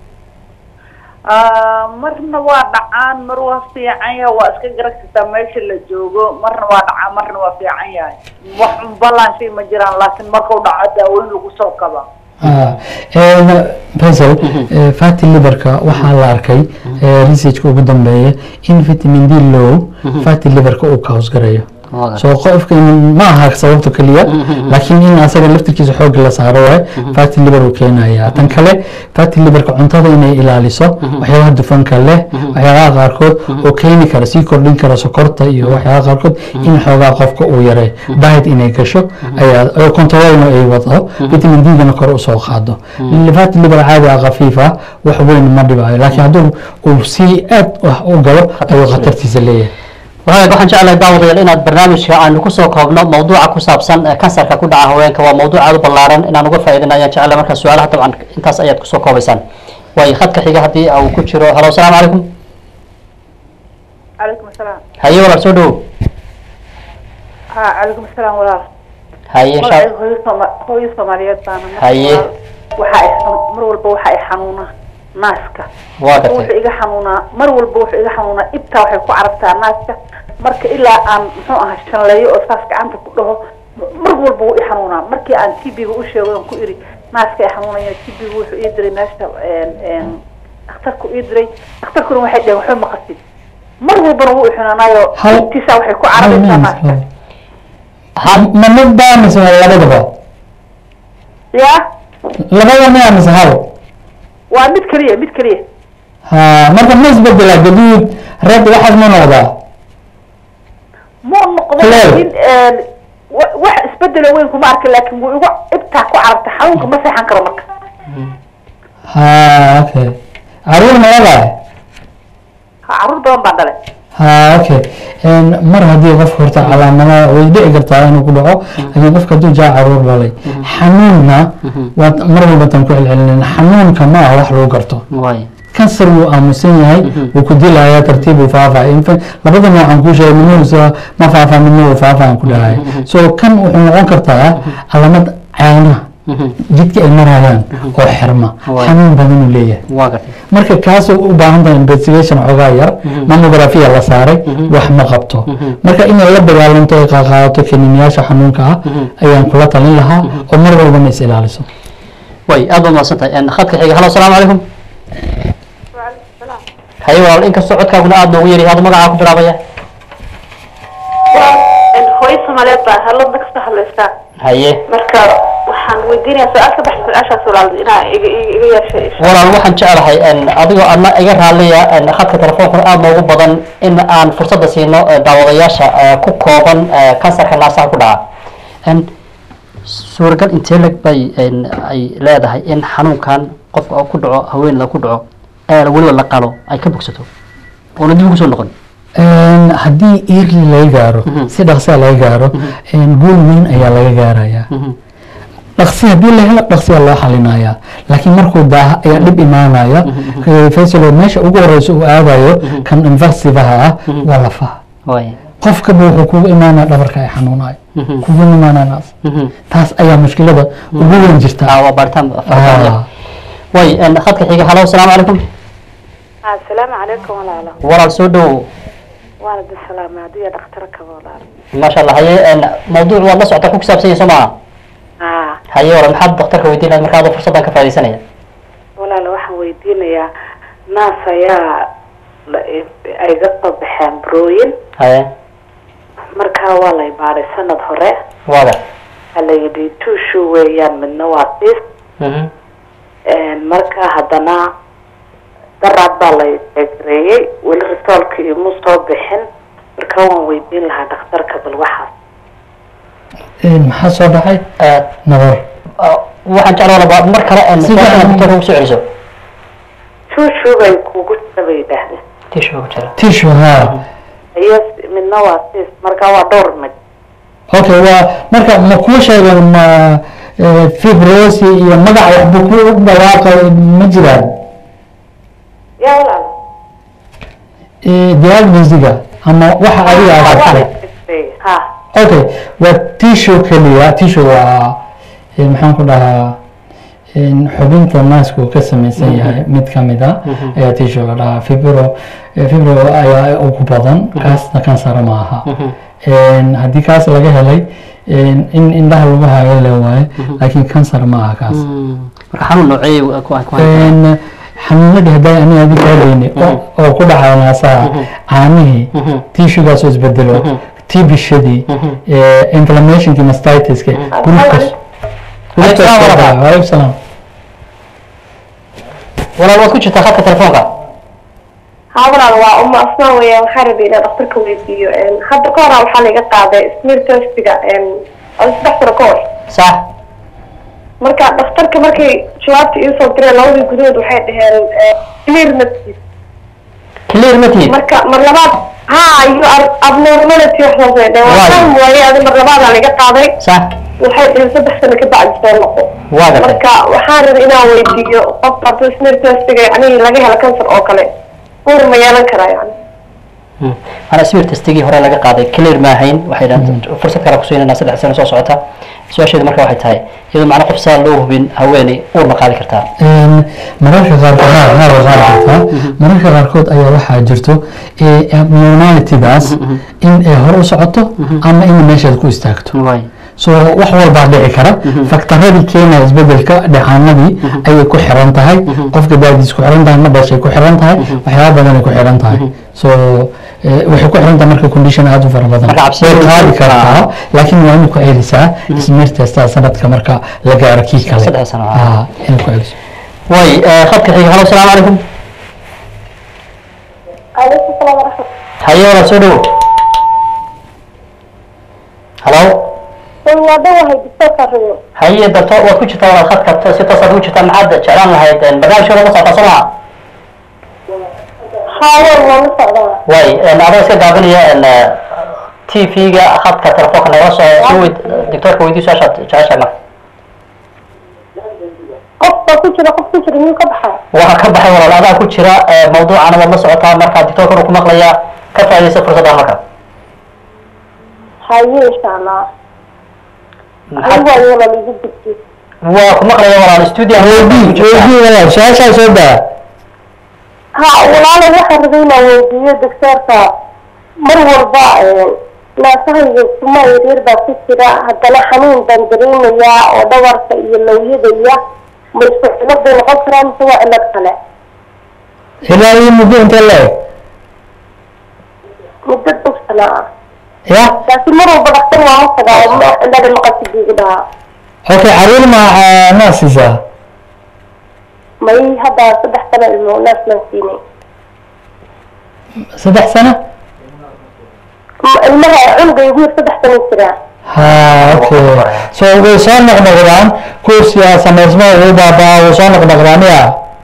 Ah, marna waa dhacaan mar waa fiican yahay waa iska garagsataa meesha la joogo marna waa dhacaan marna waa fiican yahay wax unbalaanshay ma jiraan laakiin markuu dhaco daaweyn lagu soo kaba Ah, en, Faisal, eh, fatty liverka waxaa la arkay eh, researchka ugu dambeeya in vitamin d low fatty liverka uu ka hoosgareeyo Waaga. so qofka in- ma aha sababta keliya laakiin in asaga laftirkiisa xoog la saaro waay fatty liver uu keenaya tan kale fatty liverka cuntada inay ilaaliso waxyaabaha dufanka leh waxyaabaha qaarkood oo keeni kara sii kordhin kara sokorta iyo waxyaabaha qaarkood in xoogaa qofka uu yaray diet inay gasho ayaa oo controlna ay wado vitamin d gana kor usoo qaado fatty liver caadi ah khafiif ah wax weyn ma dhibayo laakiin hadduu uu sii aad wax u galo ayuu khatartiisa leeyahay wagaag waxaan jeclahay daawadayaal inaad barnaamijka aanu kusoo koobno mawduuca ku saabsan eh, kansarka ku dhaca haweenka waa mawduuc aad u ballaaran inaan uga faa'iidina ayaan jeclahay marka su-aalaha dabcan intaas ayaad kusoo koobaysaan waayo khadka xiga haddii uu ku jiro halo asalaamu calaykum calaykum asalaam haye walaal soo dhawow ha calaykum asalaam walaal haye insha magacayga hooyo Sooma- hooyo soomaaliyeed baana marka Haye. walaal, waxa ay xanu- mar walba waxa ay xanuunaa naaska waa wuxuu gartay iga xanuunaa mar walba wuxuu iga xanuunaa ibtaa waxay ku carabtaa naaska marka ilaa aan muxuu ahaa shanleeyo oo saas gacanta ku dhaho mar walba wuu i xanuunaa markii aan tb-ga u sheego aan ku iri naaska ay xanuunaya tb-ga wuxuu ii diray meesha een, een, dhakhtarku ii diray dhakhtarkuna waxay dhaheen waxba ma qasid mar walbana wuu i xunaanaayo Hal- ibtiisa waxay ku carabaysaa naaska ma mid baa mise labadaba ya labada miya mise hal waa mid keliya mid keliya ha marka ma isbedela gaduud red waxaas ma noqdaa ma noqdo Claire. laakiin een, wa- wax isbedelo weyn kuma arkin laakiin wuu igu ibtaa ku carabta xanuunka ma seexan karo marka ha okay caruur ma leedahay ha caruur badan baan dhalay ha okay En, mar haddii qofka horta calaamadaha way dhici kartaa inuu ku dhaco laakiin qofka hadduu jaa caruur dhalay xanuunna waad mar walba tan ku celcelinin xanuunka ma aha wax lagu garto waay kansar wuu aamusan yahay wuu ku dilayaa tartiib uu faafaya infa labada noocan kuu sheegay midna uusa ma faafaa midna uu faafaan ku dhahaya so kan wuxuu noqon kartaa calaamad caanaha jidka ay marayaan oo xirma Waay. xanuun badan uu leeyahay waa gartay marka kaas u baahan tahay investigation xoogaa yar mammografia la saaray wax ma qabto marka inay la dagaalanto ay qaaqaadato kaniiniyaasha xanuunka ah ayaan kula talin lahaa oo mar walbana is ilaaliso way aad baad mahadsan tahay En, khadka xiga halo asalaamu calaykum haye walaal inkastoo codkaaguna aad noogu yari hada magacaa ku bilaabaya hooyo soomaaliyeed baa halada kasoo hadlaysaa haye marka waxaan weydiinaya su-aal ka baxsan su-aashaas walaal inaa iga iga yeeshay walaal waxaan jeclahay en, adigoo adna iga raaliya en, khadka telefoonkuna aad noogu badan in aan fursadda siino eh, daawadayaasha eh, ku kooban eh, kansarka naasaha ku dhaca n suuragal intee leg bay n ay leedahay in xanuunkan qofka oo ku dhaco haweeneyda ku dhaco ee weliba la qalo ay ka bogsato oona dib ugu soo noqon Een, haddii early laga gaaro si dhaqsiya laga gaaro een, guul weyn ayaa laga gaarayaa dhaqsi haddii la helo dhaqsiya loo xalinayaa laakiin markuu daaha ayaa dhib imaanaya Eh, faisalo meesha ugu horeysa uu aadayo kan invasivaha ah waa lafaha way qofkaba wuxuu kugu imaanaya dhabarka ay xanuunayo kugu imaananaas taas ayaa mushkilada ugu weyn jirta ah waa baaritaan farabadaya Ah. way n khadka xiga halo asalaamu calaykum asalaamu calaykum walaalo walaal soo dhowow waana bisalaama adiga dhakhtarka walaalo maasha allah haye n mawduuc waad la socotaa ku kisaabsan yahay soo maaha haa haye walaal maxaad daktarka weydiin lahayd marka adoo fursaddan ka faaidaysanaya walaalo waxaan weydiinayaa naas ayaa la- ay ga soo baxeen burooyin haye markaa waa lay baaday sanad hore waada waxaa la yidhi tuushu weeyaan midna waa sis Mhm. markaa haddana daraad baa lay egareeyey weli risoolka imu soo bixin markaa waan weydiin lahaa dhakhtarka bal waxaas Een, maxaa soo dhacay Eh, nabar ah, waxaan jeclaan lahaa mar kale n Si fiican. daktarka ugu soo celiso tuushu bay kugu jira bay yidhaahdeen tishu ku jira tishu haa iyo midna waa sis markaa waa dhowr mid okay waa marka ma kuu sheegay ma eh, fibrosi iyo magac waxba ku dhawaaqay ma jiraan yaa walaal Eh, diagnosiga ama waxa adiga aad aragtay ha okay waa tissue keliya tissue waa eh, maxaan ku dhahaa in xubinta naasku uu ka samaysan yahay mid ka mid a ayaa tissue la dhahaa fibro eh, fibro ayaa ugu badan kaasna kansara ma aha Een, haddii kaas laga helay een, in indhaha lagu hayo le waaye laakiin kansar ma aha kaas marka xanuun noocee ku ku Een, xanuunadii hadday aniga adi kaadayni oo ku dhacaya naasaha caanihii tissugaasoo isbedelo tibishadii inflammationkii mastitiska glucose Waalaikum salaam walaal. waalaikum salaam walaal waad ku jirtaa khadka telefoonka haa walaal waa uma asmaa weeyaan waxaa rabay inaan dhakhtarka weydiiyo hadda ka horaa waxaa laga qaaday smear testiga oo saddex sano ka hor sax marka dhakhtarka markay jawaabta iisoo direen labadii gudahood waxay dhaheen clear naftiis clear ma tihid marka mar labaad haa iyo ar- abnormality waxaas ay dhaheen waa Waayo. fahmi waaye adi mar labaadaa laga qaaday sax waxay dhaheen saddex sano ka bacdi soo noqo waa gartay marka waxaan rabay inaan weydiiyo qofka hadduu smear testiga yacni laga helo kansar oo kale uur ma yeelan karaa yani ana sawir testigii hore laga qaaday clear ma ahayn waxay dhahan fursad kale kusiinanaa saddex sano soo socota su-aasheedu marka waxay tahay iyadoo macna qof saa loo hubin haweeney uur ma qaadi kartaa Een, mararka qaarkood haa haa waa qaadi kartaa mararka qaarkood ayaa waxaa jirto eh, abnormalitydaas in ay hore u socoto ama in meeshaad ku istaagto waay so wax walbaa dhici kara faktaradii keenaya isbedelka dhacaanadii ayay ku xiran tahay qofka daadiis ku xiran tahay ma dhashay ku xiran tahay waxyaaba badanay ku xiran tahay so eh, waxay ku xiran tahay marka condition aada u fara badan Marka cabsi- way qaadi kartaa laakiin waa inay ku celisaa ismiir testaa sanadka marka la gaaro kii kale Saddex sano, ah. Ah, inay ku celiso waay eh, khadka xiga halo asalaamu calaykum calaykum salaam waraxmat haye walaal soo dhowo halo waa dhawahay doctorka rabo haye dato waad ku jirtaa walaal khadka to- si toosaad ugu jirtaa maxaad jeclaan lahayd eh, barnaamijkooda la socotaa soo maha haa waan waan la socdaa waay adoo iska gaabinaya t v-ga khadka telefoonka nagala soo soo weyd doctorka weydii su-aashaad jeceshahay marka qof baa ku jira qof ku jira miyuu ka baxaa waxaa ka baxay walaal adaa ku jira eh, mawduucana waad la socotaa marka doctorkan uu ku maqlayaa ka faaidaysa fursadda marka haye insha allah Maxaad- anigu waa walaal igu gudbi waa ku maqlaya walaal studio weydii walaal su-aashaa soo daa ha walaalo waxaan rabay inaan weydiiyo doctorka mar walba naasahayga kuma yaryar baa ku jira haddana xanuun baan dareemayaa oo dhabarka iyo lawyada iyo ma isku cilad bay noqon karaa mise waa cilad kale ilaa iyo muddo intee leeg muddo dog sana ah ya laakiin mar walba dhaktar waa ma tagaa oo ma cilada maqasidi igu dhahaa okay caruur ma maa siisaa may hadda saddex sano ilmo naas maan siinay saddex sano M- ilmaha cunuga igu yar saddex sano jiraa ha okay so way soo noqnoqdaan kuusiyaa samaysmaa way baabaa way soo noqnoqdaan ya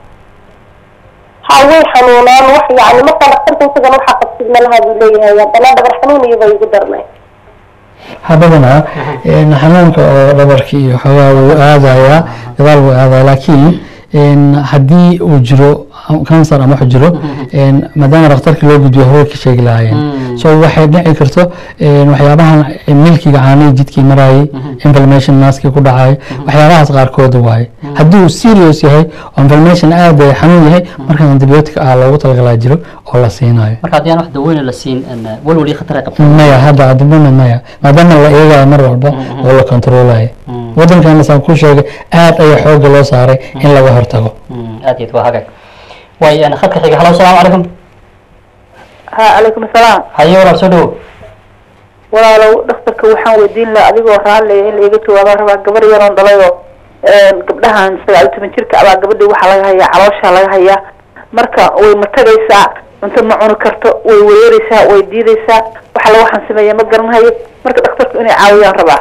ha way xanuunaan wax yani markaa dhaktarka isagan waxa qabsid malaha buu leeyahay haddana dhabar xanuun iyo bay igu darnay habadana xanuunka oo dhabarka iyo xoogaa wuu aadayaa gadaal wuu aadaya laakiin een, haddii uu jiro cancer ama wax jiro een, maadaama dhakhtarka loo gudbiyo haway ka sheegi lahaayeen so waxay dhici karto een, waxyaabahan milkiga caanihii jidkii marayay inflammation naaskii ku dhacay waxyaabahaas qaarkood waaye haddii uu serious yahay oo inflammation aad ay xanuun yahay markaas antibiotic ah loogu talagalaa jiro oo la siinayo marka haddii aan wax daweyne la siin een, walwal iyo khatar ay qabto maya hadda adibana maya maadaama la eegayo mar walba oo la controlayo wadankan saan ku sheegay aad ayaa xooga loo saaray in laga hortago Mm, aad iyo aad waa hagaag way een, khadka xiga halo asalaamu calaykum ha calaykum asalaam haye walaal soo dhawow walaalow dhakhtarka waxaan weydiin lahaa adigoo raalliya in laiga jawaabaan rabaa gabar yaroon dhalayoo gabdhahan sagaal iyo toban jirka abaa gabadhii waxaa laga hayaa calooshaa laga hayaa marka way ma tagaysaa cunto ma cuni karto way wereereysaa way diideysaa waxa la waxaan sameeya ma garanhayo marka dhakhtarku inay caawiyaan rabaa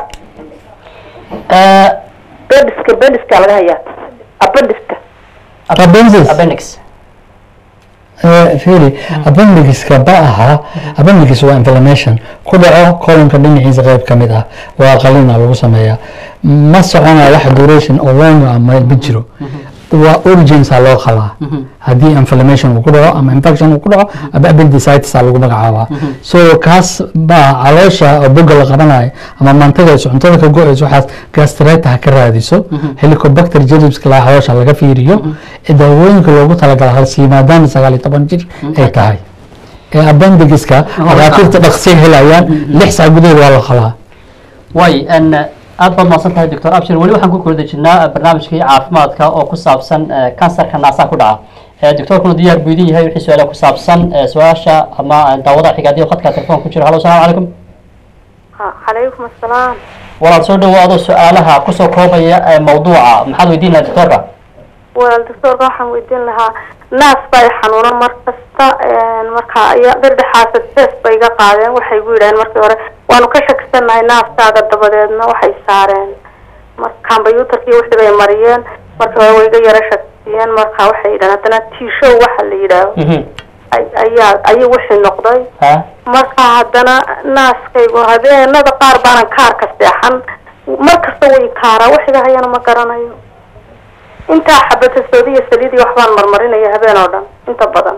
bendiska bendiska laga hayaa abendiska Appendix. appendix fili appendixiska ba aha appendix waa inflammation ku dhaco colonka dhinaciisa qayb ka mid ah waa qalina lagu sameeyaa ma soconaya wax duration oo long ah ma ma jiro waa urgency loo qalaa haddii inflammation uu ku dhaco ama infection uu ku dhaco ama appendicitis aa lagu magacaabaa so kaas baa caloosha oo boga la qabanayo ama mantagayso cuntada ka go-ayso waxaas gastreta ha ka raadiso helicobacter jelibska la caloosha laga fiiriyo daawooyinka loogu talagala halsii maadaama sagaal iyo toban jir ay tahay ee appendixiska dhakhaatiirta dhaqsiya helayaan lix saac gudaheed waa la qalaa way een, aad baad mahadsan tahay doctor abshir weli waxaan ku kula dejinaa barnaamijkii caafimaadka oo ku saabsan eh, kansarka naasaha ku dhaca Eh, doctorkuna diyaar buu idin yahay wixii su-aala ku saabsan eh, su-aasha ama eh, daawada xigaadiyo khadka telefoon ku jiro halo asalaamu calaykum calaykum asalaam walaal soo dhawo adoo su-aalaha kusoo koobaya eh, mawduuca maxaad weydiin lahaa doctorka walaal doctoorka waxaan weydiin lahaa naas baa i xanuuna mar kasta marka aya dhedhexaasa test bay iga qaadeen waxay gu yidhaheen markii hore waanu ka shakisanahay naaskaaga dabadeedna waxay saareen marka combyuutarkii wixii bay mariyeen markii hore way iga yara shakisiyeen marka waxay yidhaheen haddana t-show waxa la yidhaaho ay- ayaa ayay wixii noqday ha marka haddana naaskaygu habeenada qaar baanan kaarka seexan mar kasta way kaaraa waxiga hayana ma garanayo intaa xabata soodiya saliidii waxbaan marmarinaya habeen oo dhan inta badan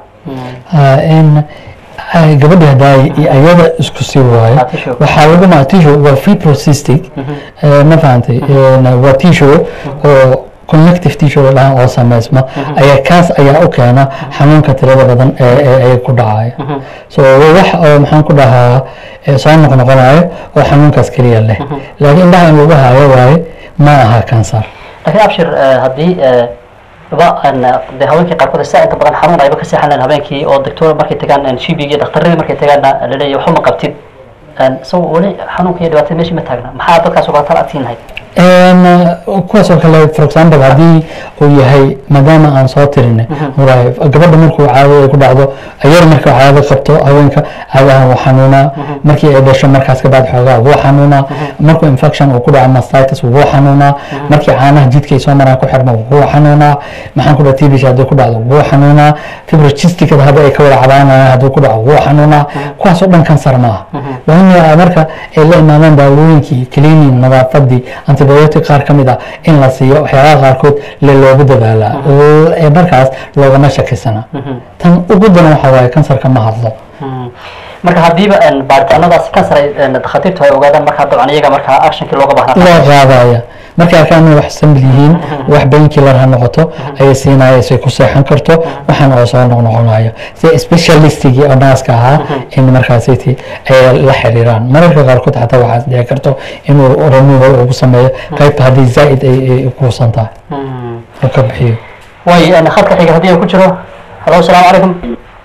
in ay gabadha haddaa ayada isku sii waayo Ah, tissue. waxaa lagu maa tissue waa fibrocystic eh, ma fahantay En, waa tissue oo connective tissue dhahan oo sameysma ayaa kaas ayaa u keena xanuunka tirada badan ee ee ay ku dhacaya so waa wax oo maxaan ku dhahaa eh, soo noqnoqonayo oo xanuunkaas keliya leh laakiin indhaha in lagu hayo waaye ma aha kansar laakiin abshir eh, haddii eh, ba een, dee haweenkii qaarkood saa inta badan xanuun ayba ka seexaneen habeenkii oo doctor markay tagaan shibig iyo dhakhtaradii markay tagaanna laleeyahay waxba ma qabtid Een, so weli xanuunka iyo dhibaatada meeshii ma taagna maxaa dadkaas uga tala adsiin lahayd En, kuwaas oo kale for example haddii uu yahay maadaama aan soo tirinay walahi gabadha markuu caado ay ku dhacdo ayar marka caado qabto haweenka caadahan wuu xanuunaa markii ay dhasho markaas kabaad xoogaa wuu xanuunaa markuu infection uu ku dhaco mastitis wuu xanuunaa markii caanaha jidka ay soo maraan ku xirmo wuu xanuunaa maxaan ku dhaha tbc haddii ku dhacdo wuu xanuunaa fibrocysticada hadda ay ka wada cabaanayaan haddii ku dhaco wuu xanuunaa kuwaas oo dhan kansar ma aha waa in marka ay la imaadaan daawooyinkii cleaning nadaafadii antibiotic qaar ka mid ah in la siiyo waxyaabaha qaarkood le loogu dadaalaa L- ee markaas loogama shakisana tan ugu daran waxaa waaye kansarka ma hadlo marka haddiiba een, baaritaanadaas kansar ay een, dhakhaatiirtu ay ogaadaan markaa dabcan iyaga markaa actionkii looga baahnaa loo qaadaya markay arkaan inay wax samil yihiin wax painkiller ha noqoto ayay siinaya say ku seexan karto waxaan oo soo noqnoqonayo si specialistigii oo naaska ahaa in markaasiti ay la xiriiraan mararka qaarkood xataa waxaas dhici karto inuu removal ugu sameeyo qaybta haddii zaa'id ay ay kuusan tahay oo ka bixiyo way een, khadka xiga haddii uu ku jiro halo asalaamu calaykum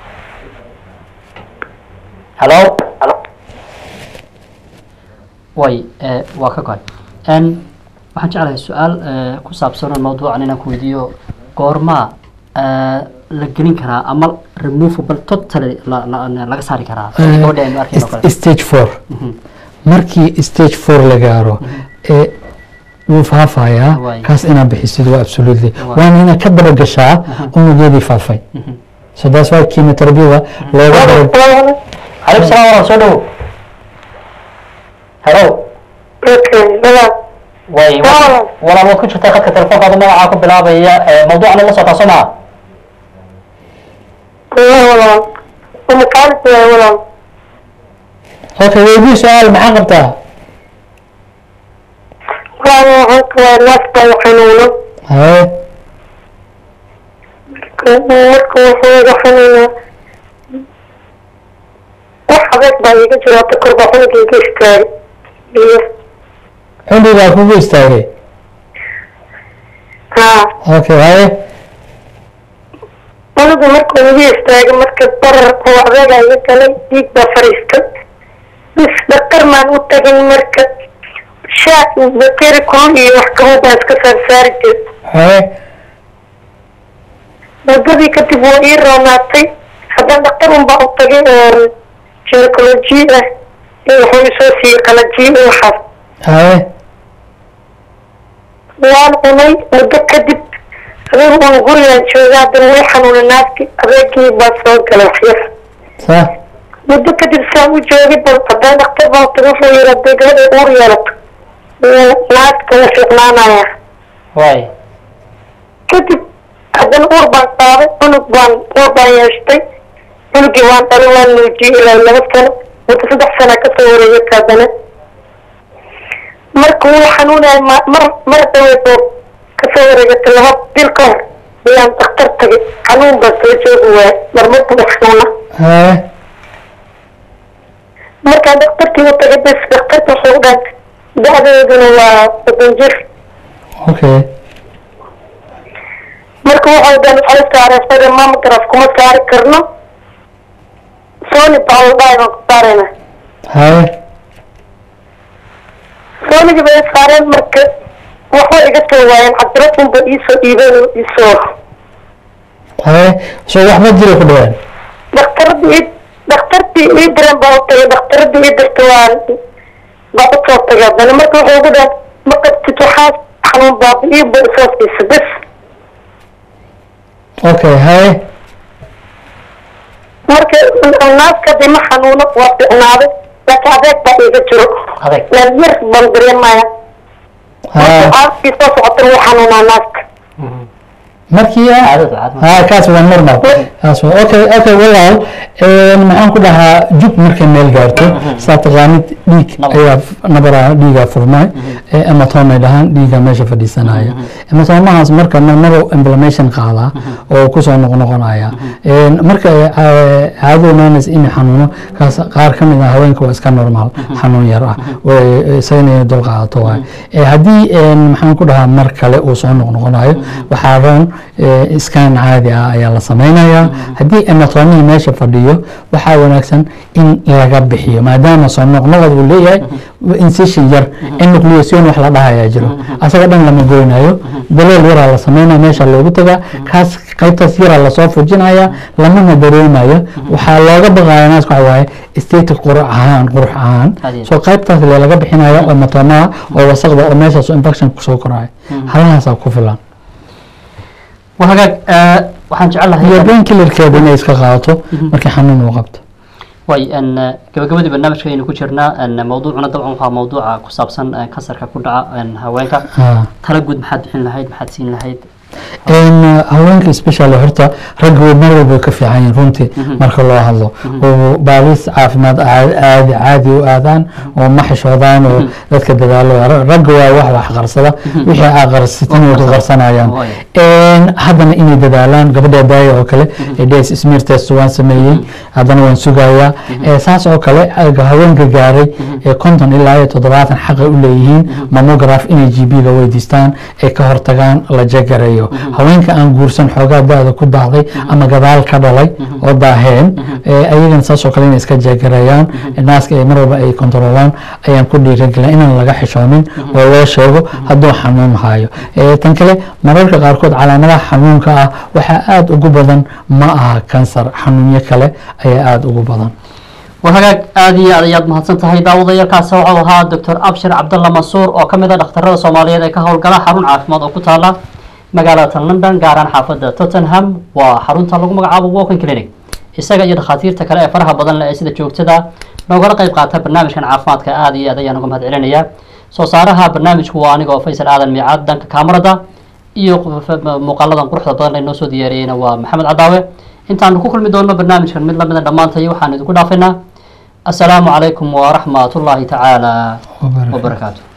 halo way eh, waa ka goay n waxaan jeclahay su-aal eh, ku saabsan oo mawduucan inaan ku weydiiyo goormaa eh, la gelin karaa ama removable totally la- la- laga saari karaa gabadha aynu arkayno kale stage four markii stage four la gaaro ee wuu faafayaa Waay. kaas inaad bixisid waa absolutely Waay. waana inaad ka daragashaa unugyadii faafay so that's why chemotherapyada looga dara calaykum salaam walaal soo dhowo hello way walaal waad ku jirtaa khadka telefoonkaada magacaa ku bilaabaya ee mawduucana la socotaa soo maa okay weydii su-aal maxaa qabtaa haye cundigaa kugu istaagay okay haye unugu markuu igu istaagay marka barar oo adeega iga galay dhiig baa fariistay bis dhaktar maan u tagin marka shaak bakeri kulul iyo wax kamid baan iska saarsaari jir haye muddadii kadib waa ii roonaatay haddana dhaktar un baa u tagay oo ginecology ah in wuxuu isoo siiyey qalajiyo iyo waxaas haye waan cunay muddo kadib adigu un gurigaan jooga haddana way xanuuna naagti adeegii baa soo galay waxyar sa muddo kadib saan u joogay bal haddana dhaktar baa taga wuxuu yidhi hadday gabadha uur yeelato wuu naagta la fiicnaanaya way kadib haddana uur baan qaaday cunug baan uur baan yeeshtay cunugii waan dhalin waan nuujiyey ilaa laba sano muddo saddex sana kasoo wareegay haddana marka wuu xanuunaya ma- mar mar dhaweyd oo kasoo wareegatay laba bil ka hor ayaan daktar tagay xanuun baa soo joogi waaya marmar buu xanuuna haye markaan daktarkii u tagay bes daktarka wuxuu dhahay da-deeduna waa soddon jir okay marka wuxuu dhan waxay saareen fada mamograph kuma saari karno sony baa la dhahay baan ku saarayna haye sonigi bay saareen marka waxba iga soo waayeen cabdirafunba iisoo dhiibeen oo iisoo haye so waxba jira ku dhawaan dhakhtaradii ii dhakhtartii ii diran baa u tagay dhakhtaradii ii dirta waan baa u soo tagay haddana marka wuxuu ugu dhahay ma qabtid waxaas xanuun baabi ii ba isoo siisa bes okay haye marka naaskadii ma xanuuno waa ficnaaday laakiin adeeg baa iiga jiro adeeg yar baan dareemaya ha caaskii soo socota wuu xanuunaa naaska markii ah caadada caadada ha kaas waa normal kaas waa okay okay walaal een, maxaan ku dhahaa jug markay meel gaarto saa taqaanid dhiig Nabar. ayaa nabaraa dhiigaa furmay ee hematome dhahaan dhiiga meesha fadhiisanaya hematomahaas marka marmaro inflammation qaadaa oo kusoo noqnoqonaya Een, marka ay, ca- caadadu imaanaysa inay xanuuno kaas qaar ka mid ah haweenka waa iska normal xanuun yar ah way isagana inay dul qaadato waay Ee, haddii een, maxaan ku dhahaa mar kale uu soo noqnoqonayo waxaa roon iskaan caadi ah ayaa la samaynayaa haddii anatomihii meesha fadhiyo waxaa wanaagsan in laga bixiyo maadaama soo noqnoqod uu leeyahay incision yar enucleation wax la dhahayaa jiro asaga dhan lama goynayo daleel yaraa la samaynaya meesha loogu tagaa kaas qaybtaas yaraa lasoo fujinaya lamana dareemayo waxaa looga baqaya naaska waxa waaye state qurux ahaan qurux ahaan soo qaybtaas le laga bixinaya oo matomaha oo wasaqda oo meeshaas infection kusoo koraya halahaasaa ku filan وهاجاج waxaan jecelahay iyo brain killerkeeda inay iska qaadato markii xanuun uu qabto way an gabagabadii barnaamijkaynu ku jirnaa an mawduucuna dabcan waxaa mawduuca ku saabsan kansarka ku dhaca an haweenka Ha. tala guud maxaad bixin lahayd maxaad siin lahayd een haweenka especially horta ragga way mar walba ka fiican yihiin runtii marka loo hadlo oo baalis caafimaad caadi caadi caadi u aadaan oo ma xishoodaan oo dadka dadaalo Ra- ragga waa wax wax qarsada wixii aa qarsitin way ku qarsanayaan een haddana inay dadaalaan gabadha daaya oo kale ee ds smear test waan sameeyey haddana waan sugayaa ee saas oo kale aga haweenka gaaray ee konton ilaa iyo toddobaatan xaqay u leeyihiin mammograph inay g b ga weydiistaan ay ka hortagaan la jagareeyo haweenka aan guursan xoogaa da-da ku daahday ama gadaal ka dhalay oo daaheen ee ayagana saas oo kale inay iska jagareeyaan naaska ay mar walba ay kontrolaan ayaan ku dhiirigelin inaan laga xishoonin oo loo sheego hadduu xanuun hayo Ee, tan kale mararka qaarkood calaamadaha xanuunka ah waxaa aada ugu badan ma aha kansar xanuunyo kale ayaa aada ugu badan waa hagaag aada iyo aad ayaad mahadsan tahay daawadayaalkaasi waxau ahaa doctor abshir cabdalla mansuur oo kamid a dhakhtarada soomaaliyeed ee ka howlgala xarun caafimaad oo ku taala magaalada london gaaraan xaafada tottenham waa xarunta lagu magacaabo walking clinic isaga iyo dhakhaatiirta kale ee faraha badan leh ee sida joogtada noogala qayb qaata barnaamijkan caafimaadka aada iyo aad ayaan uga mahad celinayaa soo saaraha barnaamijku waa anigoo faysal aadan miicaad dhanka kaamarada iyo muuqaaladan quruxda badan ee noo soo diyaariyeyna waa maxamed cadaawe intaanu ku kulmi doonno barnaamijkan mid lamida dhammaantay waxaan idinku dhaafaynaa assalaamu calaykum waraxmat ullaahi tacaala wabarakaatu